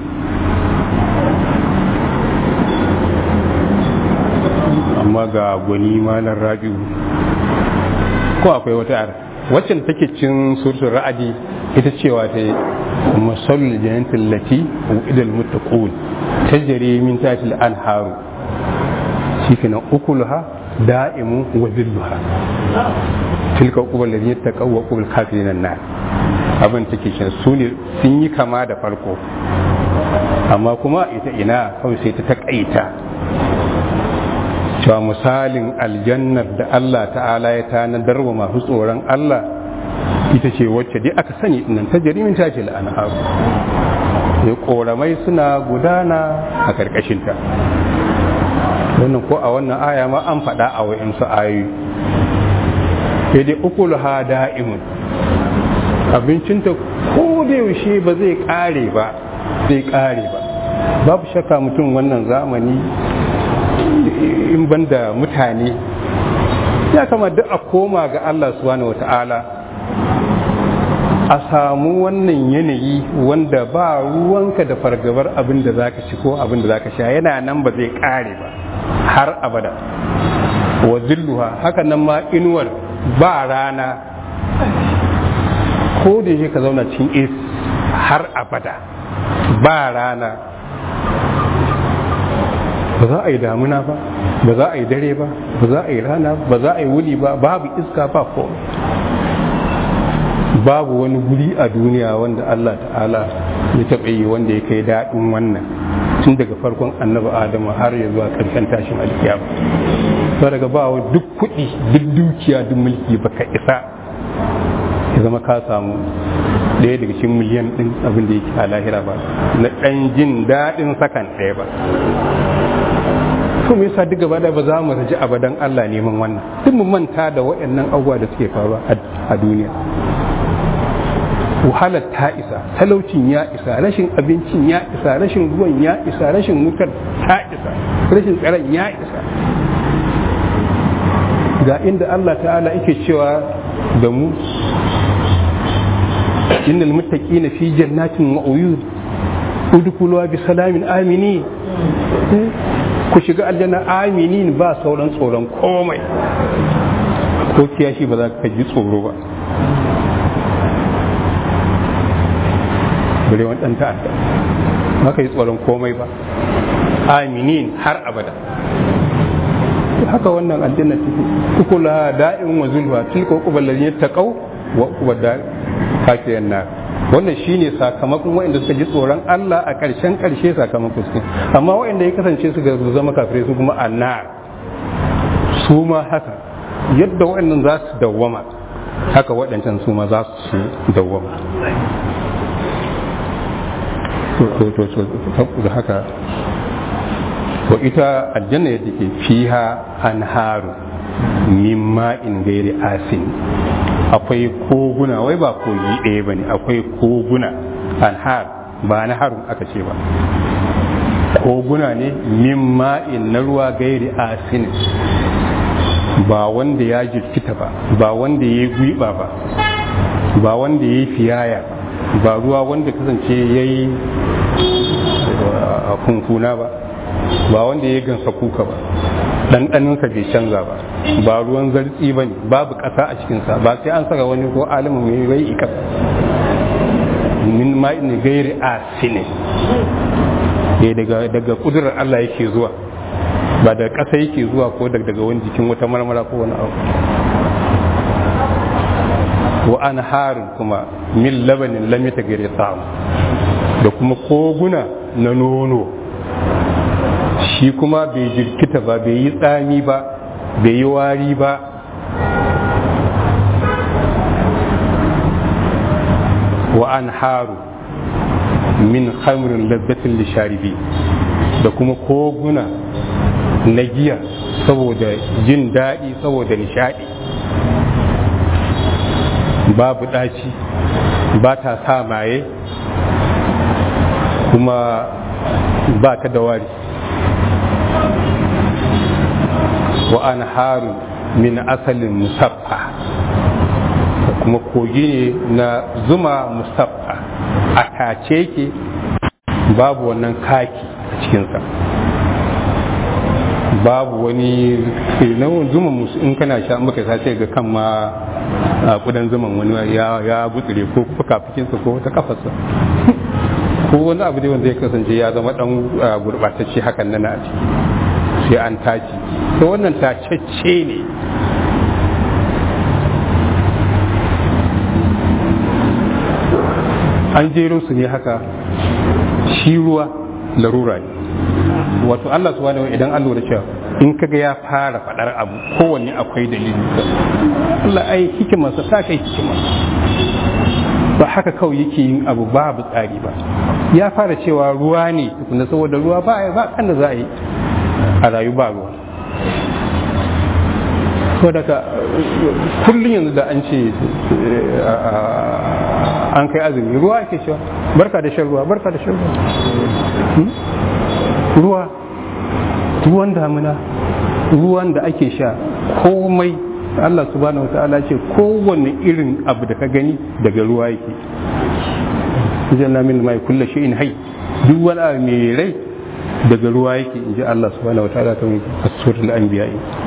S3: amma ga gwani malar rabi'u ko akwai wata ara waccan take cin sursun ra'adi ita cewa ta yi masalul jannatin lati idal muttaqun tajri min tahtil anharu shikenan ukuluha da'imu wa zilluha tilka uqbal ladina taqaw wa uqbal kafirin nar abin take cin su ne sun yi kama da farko amma kuma ita ina kawai sai ta takaita cewa misalin aljannar da Allah ta'ala ya tanadar wa masu tsoron Allah ita ce wacce dai aka sani nan ta jarimin ta ce la'anharu sai koramai suna gudana a karkashinta wannan ko a wannan aya ma an faɗa a wa'insu ayoyi sai dai ukul ha da'imun abincinta ko da yaushe ba zai ƙare ba zai ƙare ba babu shakka mutum wannan zamani in banda mutane ya kama duk a koma ga Allah subhanahu wata'ala a samu wannan yanayi wanda ba ruwanka da fargabar abin da zaka ci ko abin da zaka sha yana nan ba zai kare ba har abada wa zilluha haka nan ma inuwar ba rana ko da yake ka zauna cikin is har abada ba rana ba za a yi damuna ba ba za a yi dare ba ba za a yi rana ba za a yi wuni ba babu iska ba ko babu wani guri a duniya wanda Allah ta'ala ya taɓa yi wanda ya kai daɗin wannan tun daga farkon annabi adamu har ya zuwa ƙarshen tashin alkiyama sai daga ba duk kuɗi duk dukiya duk mulki baka isa ya zama ka samu ɗaya daga cikin miliyan ɗin abin da yake a lahira ba na ɗan jin daɗin sakan ɗaya ba to me yasa duk gaba da ba za mu raji abadan Allah neman wannan duk mu manta da waɗannan abubuwa da suke faruwa a duniya wahalar ta isa talaucin ya isa rashin abincin ya isa rashin ruwan ya isa rashin wutar ta isa rashin tsaron ya isa ga inda Allah ta'ala yake cewa da mu innal muttaqina fi jannatin wa uyun udkhuluha bi salamin amini ku shiga aljanna aminin ba sauran tsoron komai ko kiyashi ba za ka ji tsoro ba bare wani ɗan ta'adda ba ka yi tsoron komai ba aminin har abada haka wannan aljanna take ukula da'in wa zulwa tilka uqbal ladina taqaw wa uqbal da kafiyan nar wannan shine sakamakon waɗanda suka ji tsoron Allah a ƙarshen ƙarshe sakamakon su amma waɗanda ya kasance su ga zama kafirai su kuma annar su ma haka yadda waɗannan za su dawwama haka waɗancan su ma za su dawwama da haka wa ita aljanna yadda ke fiha anharu min ma'in gairi asin akwai koguna wai ba kogi ɗaya ba ne akwai koguna anhar ba na harun aka ce ba koguna ne min ma'in na ruwa gairi asin ba wanda ya jirkita ba ba wanda ya yi gwiba ba ba wanda ya yi fiyaya ba ruwa wanda kasance ya yi kunkuna ba ba wanda ya gansa kuka ba ɗanɗaninsa bai canza ba ba ruwan zartsi ba ne babu ƙasa a cikinsa ba sai an saka wani ko alimin mai bai ikas min ma'in gairi asine daga daga kudurar Allah yake zuwa ba da ƙasa yake zuwa ko daga wani jikin wata marmara ko wani abu wa an harin kuma min labanin lamita gare samu da kuma koguna na nono shi kuma bai jirkita ba bai yi tsami ba bai yi wari ba wa an haru min khamrin lazzatin lisharibi da kuma koguna na giya saboda jin daɗi saboda nishaɗi babu ɗaci ba ta sa maye kuma ba ta da wari wa an haru min asalin musaffa kuma kogi ne na zuma musaffa a tace ke babu wannan kaki a cikinsa babu wani nau'in zuma musu in kana sha maka sace ga kan ma a kudan zuman wani ya butsire ko fukafukinsa ko wata kafarsa ko wani abu dai wanda ya kasance ya zama dan gurbatacce hakan nan a ciki sai an taci to wannan tacecce ne an jero su ne haka shi ruwa larura ne wato Allah subhanahu wa idan an lura cewa in kaga ya fara fadar abu kowanne akwai dalili Allah ai hikimarsa ta kai hikima ba haka kawai yake yin abu babu tsari ba ya fara cewa ruwa ne tukuna saboda ruwa ba ba kan da za a yi a rayu ba ruwa so daga kullum yanzu da an ce an kai azumi ruwa ake cewa barka da shan ruwa barka da shan ruwa ruwa ruwan damina ruwan da ake sha komai Allah subhanahu wa ta'ala ce kowanne irin abu da ka gani daga ruwa yake janna min mai kulla in hai duk wani abu mai rai daga ruwa yake inji Allah subhanahu wa ta'ala ta mai suratul anbiya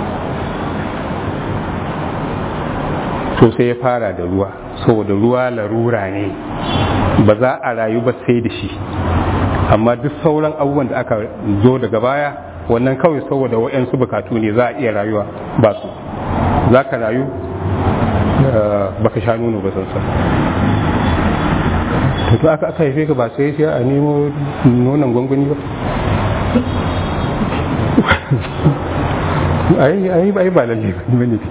S3: to sai ya fara da ruwa saboda ruwa larura ne ba za a rayu ba sai da shi amma duk sauran abubuwan da aka zo daga baya wannan kawai saboda wa'yansu bukatu ne za a iya rayuwa ba su za ka rayu baka sha nono ba sansan to aka aka haife ka ba sai sai a nemo nonon gwangwani ba ai ai ba lalle ba ne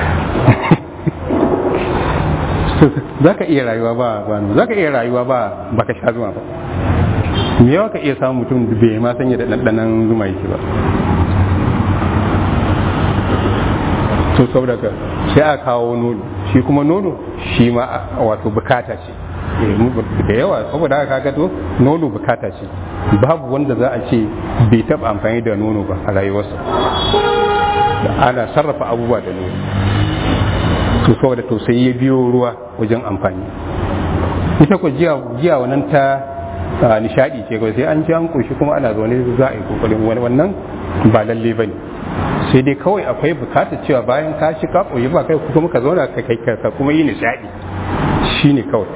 S3: za ka iya rayuwa ba ba za ka iya rayuwa ba baka sha zuma ba me yawa ka iya samun mutum da bai ma sanya da ɗanɗanan zuma yake ba to saboda ka sai a kawo nono shi kuma nono shi ma wato bukata ce da yawa saboda haka kaga to nono bukata ce babu wanda za a ce bai taba amfani da nono ba a rayuwarsa ana sarrafa abubuwa da nono to saboda to sai ya biyo ruwa wajen amfani ita ko jiya jiya wannan ta nishadi ce kawai sai an ji an koshi kuma ana zaune za a yi kokarin wani wannan ba lalle ba ne sai dai kawai akwai bukatar cewa bayan ka shi ka koyi ba kai kuma ka zauna ka kai ka kuma yi nishadi shine kawai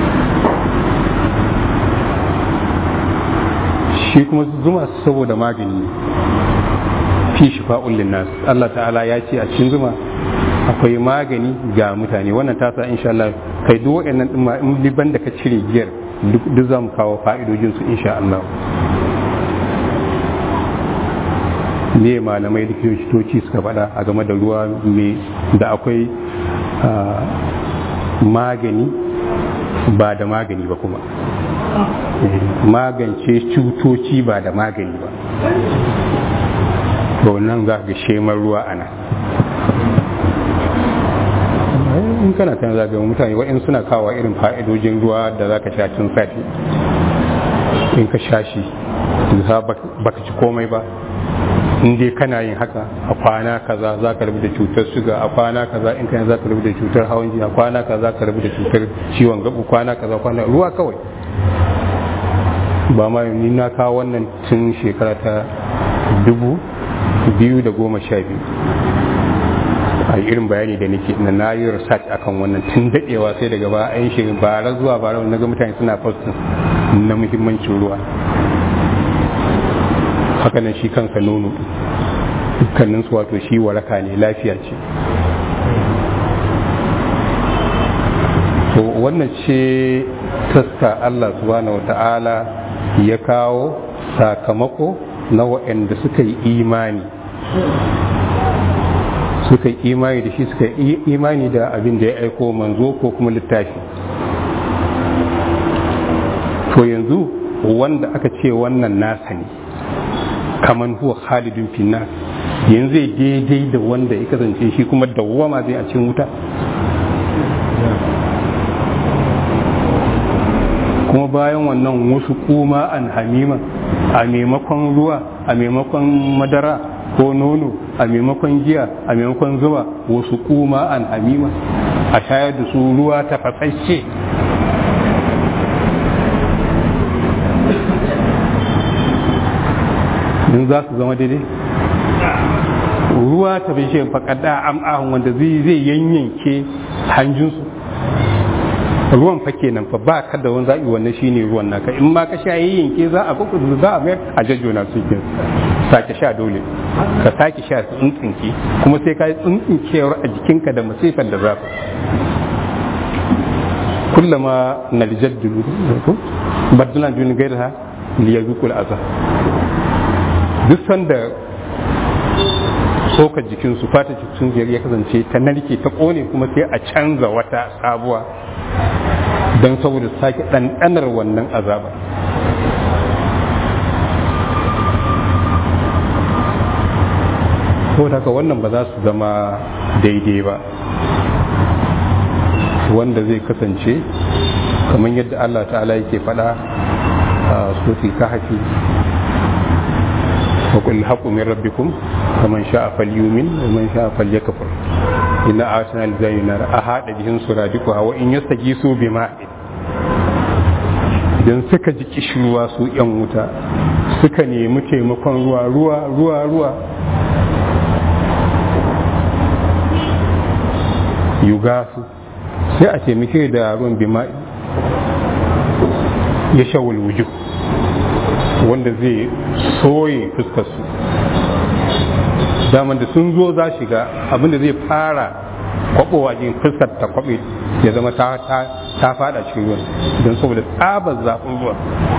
S3: shi kuma zuma saboda magani fi shifa'un linnas Allah ta'ala ya ce a cikin zuma akwai magani ga mutane wannan ta sa insha Allah kai duk waɗannan din ma in liban da ka cire giyar duk za mu kawo fa'idojin su insha Allah me malamai da likitoci suka faɗa a game da ruwa me da akwai magani ba da magani ba kuma magance cutoci ba da magani ba to nan za ga shemar ruwa ana in kana kan zaga mutane wa'in suna kawo irin fa'idojin ruwa da za ka sha tun safe in ka sha shi baka ci komai ba in dai kana yin haka a kwana kaza za ka rabu da cutar suga a kwana kaza in kana za ka rabu da cutar hawan jini a kwana kaza ka rabu da cutar ciwon gabu kwana kaza kwana ruwa kawai ba ma ni na kawo wannan tun shekara ta dubu biyu da goma sha biyu a irin bayani da nake na na yi research akan wannan tun dadewa sai daga ba a yin shirin bara zuwa bara na ga mutane suna postin na muhimmancin ruwa haka nan shi kansa nono dukkanin su wato shi waraka ne lafiya ce to wannan ce taska Allah subhanahu wa ta'ala ya kawo sakamako na waɗanda suka yi imani suka yi imani da shi suka yi imani da abin da ya aiko manzo ko kuma littafi to yanzu wanda aka ce wannan nasa ne kaman huwa khalidun finna yanzu zai daidai da wanda ya kasance shi kuma dawwama zai a cikin wuta kuma bayan wannan wasu kuma an hamima a maimakon ruwa a maimakon madara ko nono a maimakon giya a maimakon zuba wasu kuma an hamima a shayar da su ruwa ta fasashe in za su zama daidai ruwa ta bishe faƙaɗa am'ahun wanda zai yanyanke hanjinsu ruwan fa kenan fa ba ka da wani zaɓi wannan shine ruwan naka in ma ka sha yanke za a kuku za a mayar a jajjona su ke sake sha dole ka sake sha tsuntsinke kuma sai ka yi tsuntsinkewar a jikinka da masifar da zafi kullama nalijad dulu baddulan duni gairaha liyazuqul azab duk sanda tsokar jikinsu fata jikinsu ya kasance ta narke ta kone kuma sai a canza wata sabuwa don saboda sake ɗanɗanar wannan azaba saboda haka wannan ba za su zama daidai ba wanda zai kasance kamar yadda Allah ta'ala yake faɗa a sofi kahafi وقل الحق من ربكم فمن شاء فليؤمن ومن شاء فليكفر إن آتنا الجاي نار أحد بهم سرادقها وإن يستجيسوا بماء idan suka ji kishirwa su yan wuta suka nemi taimakon ruwa ruwa ruwa ruwa yugasu sai a taimake da ruwan bima'i ya shawul wujuh wanda zai soye fuskarsu daman da sun zo za shiga abinda zai fara kwabowa jin fuskar ta kwabe ya zama ta ta fada cikin ruwan don saboda tsabar zafin ruwan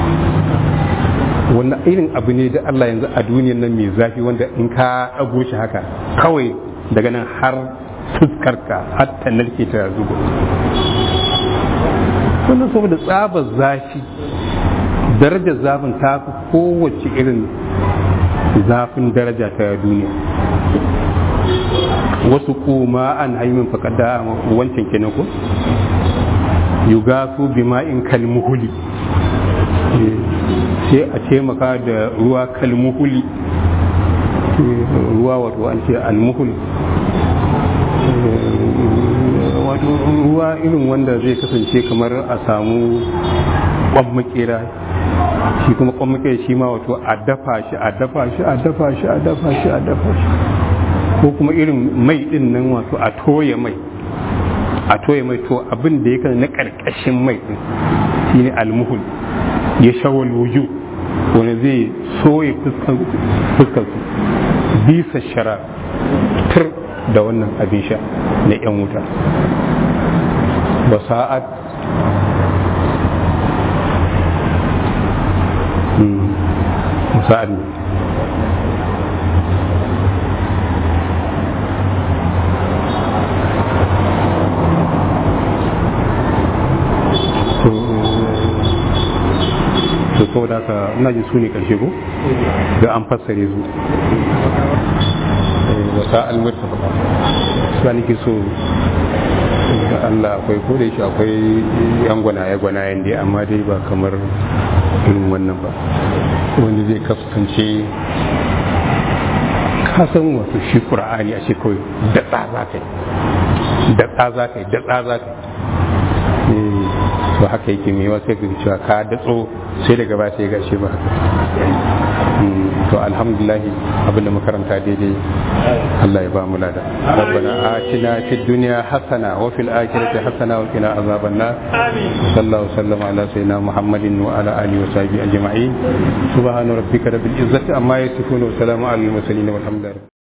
S3: wannan irin abu ne da Allah yanzu a duniyar nan mai zafi wanda in ka ɗago shi haka kawai daga nan har fuskarka har ta narke ta zubo wannan saboda tsabar zafi darajar zafin ta fi kowace irin zafin daraja ta duniya wasu kuma an haimin fakada wancan kenan ko yugasu bima'in kalmuhuli sai a taimaka da ruwa kalmuhuli ruwa wato an ce almuhul wato ruwa irin wanda zai kasance kamar a samu kwan makera shi kuma kwan makera shi ma wato a dafa shi a dafa shi a dafa shi a dafa shi a dafa shi ko kuma irin mai din nan wato a toye mai a toye mai to abin da yake na karkashin mai din shine almuhul ya shawal wuju wani zai soye fuskar su bisa shara tur da wannan abin sha na 'yan wuta ba sa'ad sa'ad ne to saboda haka ina ji su ne karshe ko da an fassare su wasa almurta su nake so da Allah akwai ko da shi akwai yan gwanaye gwanayen dai amma dai ba kamar irin wannan ba wanda zai kasance kasan wato shi qur'ani a ce kawai da za ka yi da za ka yi da za ka yi to haka yake mai wasu yake cewa ka datso sai daga ba sai gashi ba to alhamdulillah abinda makaranta daidai Allah ya ba mu lada rabbana atina fid dunya hasana wa fil akhirati hasana wa qina azaban nar sallallahu sallama ala sayyidina muhammadin wa ala alihi wa sahbihi ajma'in subhana rabbika rabbil izzati amma yasifun wa salamun alal mursalin walhamdulillah